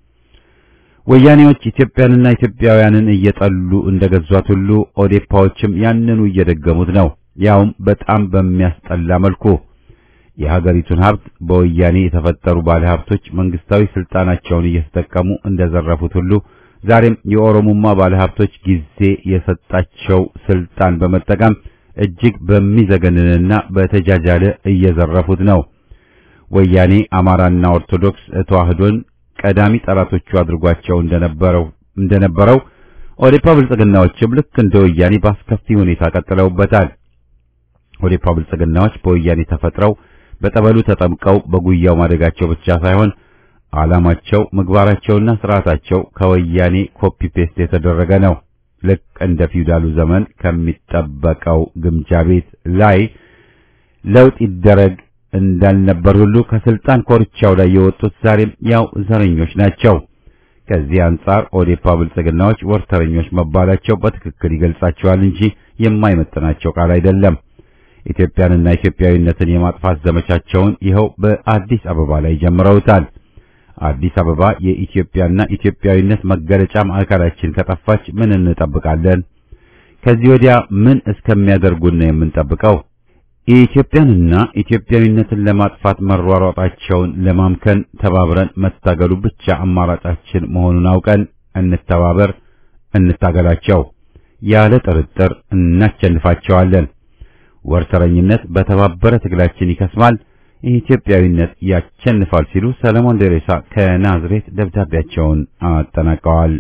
ወያኔዎች ኢትዮጵያንና ኢትዮጵያውያንን እየጠሉ እንደገዟት ሁሉ ኦዴፓዎችም ያንኑ እየደገሙት ነው። ያውም በጣም በሚያስጠላ መልኩ የሀገሪቱን ሀብት በወያኔ የተፈጠሩ ባለሀብቶች መንግስታዊ ስልጣናቸውን እየተጠቀሙ እንደዘረፉት ሁሉ ዛሬም የኦሮሞማ ባለሀብቶች ጊዜ የሰጣቸው ስልጣን በመጠቀም እጅግ በሚዘገንንና በተጃጃለ እየዘረፉት ነው። ወያኔ አማራና ኦርቶዶክስ ተዋህዶን ቀዳሚ ጠላቶቹ አድርጓቸው እንደነበረው እንደነበረው ኦዴፓ ብልጽግናዎችም ልክ እንደ ወያኔ በአስከፊ ሁኔታ ቀጥለውበታል። ኦዴፓ ብልጽግናዎች በወያኔ ተፈጥረው በጠበሉ ተጠምቀው በጉያው ማደጋቸው ብቻ ሳይሆን ዓላማቸው፣ ምግባራቸውና ስርዓታቸው ከወያኔ ኮፒ ፔስት የተደረገ ነው። ልክ እንደ ፊውዳሉ ዘመን ከሚጠበቀው ግምጃ ቤት ላይ ለውጥ ይደረግ እንዳልነበር ሁሉ ከስልጣን ኮርቻው ላይ የወጡት ዛሬም ያው ዘረኞች ናቸው። ከዚህ አንጻር ኦዴፓ ብልጽግናዎች ወርተረኞች መባላቸው በትክክል ይገልጻቸዋል እንጂ የማይመጥናቸው ቃል አይደለም። ኢትዮጵያንና ኢትዮጵያዊነትን የማጥፋት ዘመቻቸውን ይኸው በአዲስ አበባ ላይ ጀምረውታል። አዲስ አበባ የኢትዮጵያና ኢትዮጵያዊነት መገለጫ ማዕከላችን ከጠፋች ምን እንጠብቃለን? ከዚህ ወዲያ ምን እስከሚያደርጉን ነው የምንጠብቀው? ኢትዮጵያንና ኢትዮጵያዊነትን ለማጥፋት መሯሯጣቸውን ለማምከን ተባብረን መታገሉ ብቻ አማራጫችን መሆኑን አውቀን እንተባበር፣ እንታገላቸው። ያለ ጥርጥር እናሸንፋቸዋለን። ወርተረኝነት በተባበረ ትግላችን ይከስማል፣ ኢትዮጵያዊነት ያሸንፋል ሲሉ ሰለሞን ደሬሳ ከናዝሬት ደብዳቤያቸውን አጠናቀዋል።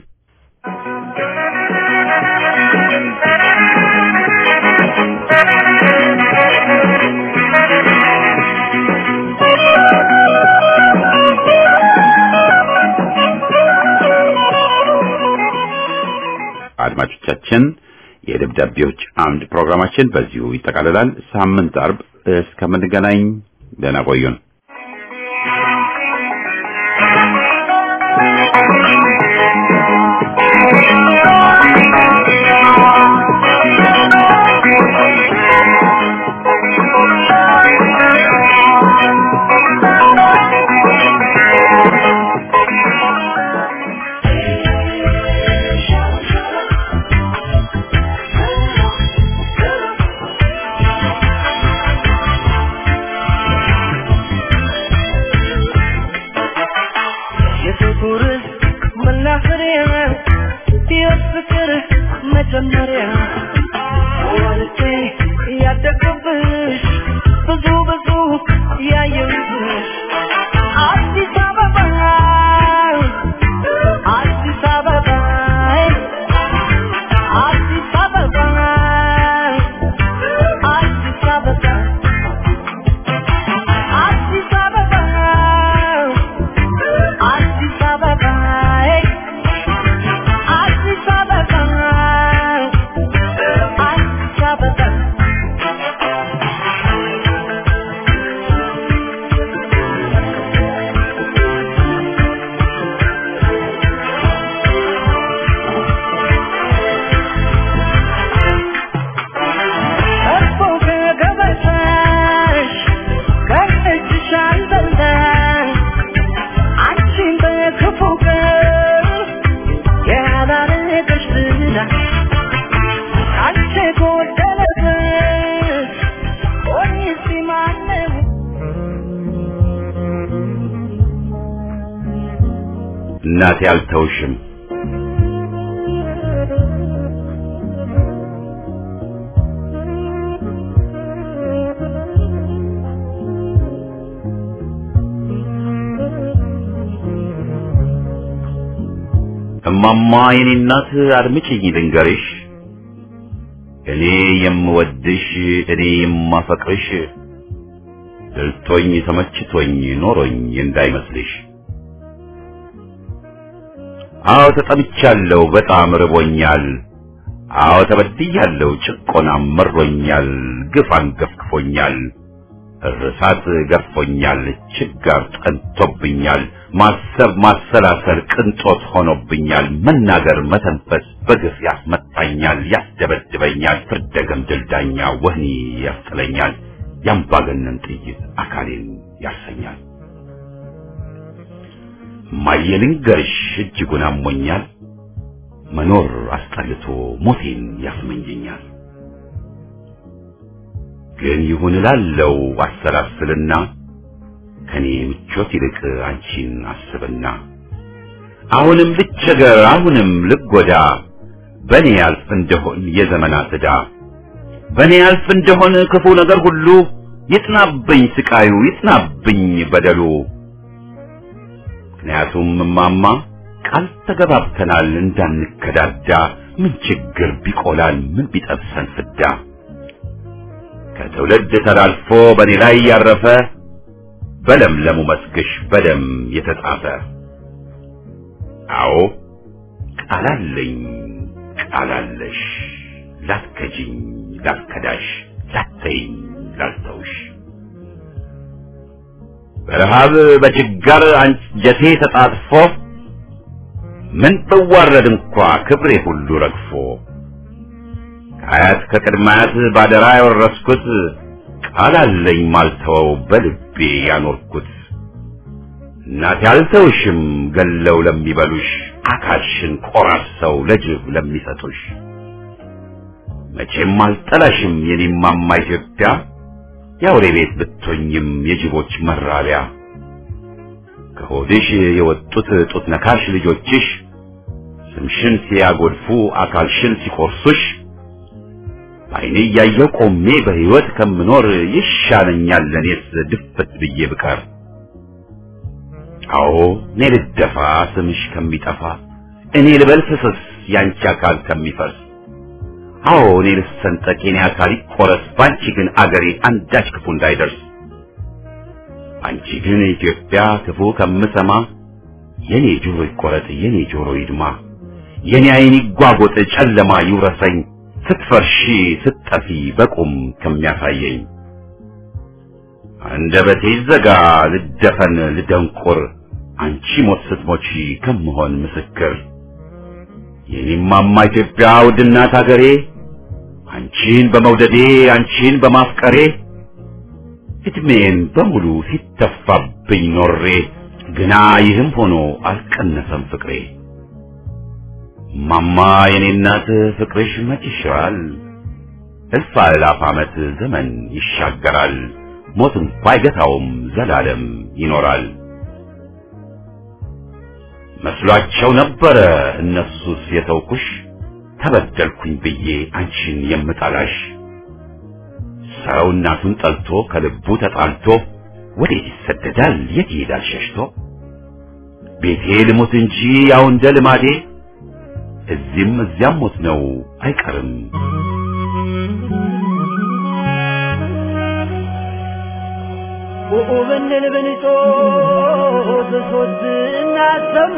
አድማጮቻችን የደብዳቤዎች አምድ ፕሮግራማችን በዚሁ ይጠቃልላል። ሳምንት አርብ እስከምንገናኝ ደህና ቆዩን። የፍቅር መናኸሪያ የፍቅር መጀመሪያ ወልጄ ያደግኩብሽ ብዙ ብዙ ያየሁብሽ እናቴ አልተውሽም እማማ የኔ እናት አድምጪኝ ልንገርሽ እኔ የምወድሽ እኔ የማፈቅርሽ ድልቶኝ ተመችቶኝ ኖሮኝ እንዳይመስልሽ አዎ ተጠምቻለሁ በጣም ርቦኛል አዎ ተበድያለሁ ጭቆናም መሮኛል ግፍ አንገፍግፎኛል እርሳት ገርፎኛል ችጋር ጠንቶብኛል ማሰብ ማሰላሰል ቅንጦት ሆኖብኛል መናገር መተንፈስ በግፍ ያስመታኛል ያስደበድበኛል ፍርደ ገምድል ዳኛ ወህኒ ያስጥለኛል ያምባገነን ጥይት አካሌን ያርሰኛል እማዬ ልንገርሽ እጅጉን አሞኛል መኖር አስጠልቶ ሞቴን ያስመኘኛል ግን ይሁን እላለው አሰላስልና ከኔ ምቾት ይልቅ አንቺን አስብና አሁንም ልቸገር አሁንም ልጎዳ በኔ ያልፍ እንደሆን የዘመናት ዕዳ በኔ ያልፍ እንደሆን ክፉ ነገር ሁሉ ይጥናብኝ ስቃዩ ይጥናብኝ በደሉ ምክንያቱም እማማ ቃል ተገባብተናል እንዳንከዳዳ ምን ችግር ቢቆላል ምን ቢጠብሰን ፍዳ ከትውልድ ተላልፎ በኔ ላይ ያረፈ በለምለሙ መስግሽ በደም የተጻፈ አዎ ቃላለኝ ቃላለሽ ላትከጂኝ ላትከዳሽ ላትተይኝ ላልተውሽ በረሃብ በችጋር አንጀቴ ተጣጥፎ ምን ብዋረድ እንኳ ክብሬ ሁሉ ረግፎ ከአያት ከቅድማያት ባደራ ያወረስኩት ቃል አለኝ ማልተወው በልቤ ያኖርኩት እናቴ አልተውሽም ገለው ለሚበሉሽ አካልሽን ቆራርሰው ለጅብ ለሚሰጡሽ መቼም አልጠላሽም የኔማማ ኢትዮጵያ የአውሬ ቤት ብትሆኝም የጅቦች መራቢያ ከሆድሽ የወጡት ጡት ነካሽ ልጆችሽ ስምሽን ሲያጎድፉ አካልሽን ሲቆርሱሽ በዓይኔ እያየሁ ቆሜ በሕይወት ከምኖር ይሻለኛል ለእኔስ ድፍት ብዬ ብቀር። አዎ እኔ ልደፋ ስምሽ ከሚጠፋ እኔ ልበል ፍስስ ያንቺ አካል ከሚፈርስ አዎ እኔ ልሰንጠቅ የኔ አካል ይቆረስ ባንቺ ግን አገሬ አንዳች ክፉ እንዳይደርስ አንቺ ግን ኢትዮጵያ ክፉ ከምሰማ የኔ ጆሮ ይቆረጥ የኔ ጆሮ ይድማ የኔ ዓይን ይጓጎጥ ጨለማ ይውረሰኝ ስትፈርሺ ስትጠፊ በቁም ከሚያሳየኝ አንደበቴ ይዘጋ ልደፈን ልደንቁር አንቺ ሞት ስትሞቺ ከምሆን ምስክር የኔማማ ኢትዮጵያ ውድናት አገሬ አንቺን በመውደዴ አንቺን በማፍቀሬ እድሜን በሙሉ ሲተፋብኝ ኖሬ ግና ይህም ሆኖ አልቀነሰም ፍቅሬ ማማ የኔ እናት ፍቅርሽ መች ይሽራል እልፍ አእላፍ ዓመት ዘመን ይሻገራል ሞት እንኳ አይገታውም ዘላለም ይኖራል መስሏቸው ነበረ እነሱስ የተውኩሽ ተበደልኩኝ ብዬ አንቺን የምጠላሽ ሰው እናቱን ጠልቶ ከልቡ ተጣልቶ ወዴት ይሰደዳል የት ይሄዳል ሸሽቶ ቤቴ ልሞት እንጂ ያው እንደ ልማዴ እዚህም እዚያም ሞት ነው አይቀርም ብንል ብንጮህ ብሶት እናሰማ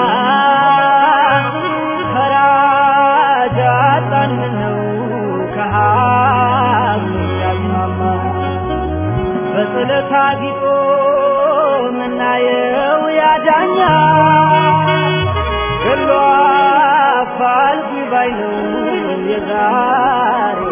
ፈራጅ አጣን ነው ከሀብ ያስማማ በጥለት አጊጦ ምናየው ያዳኛ ገሎ አፋልጉ ባይ ነው የዛሬ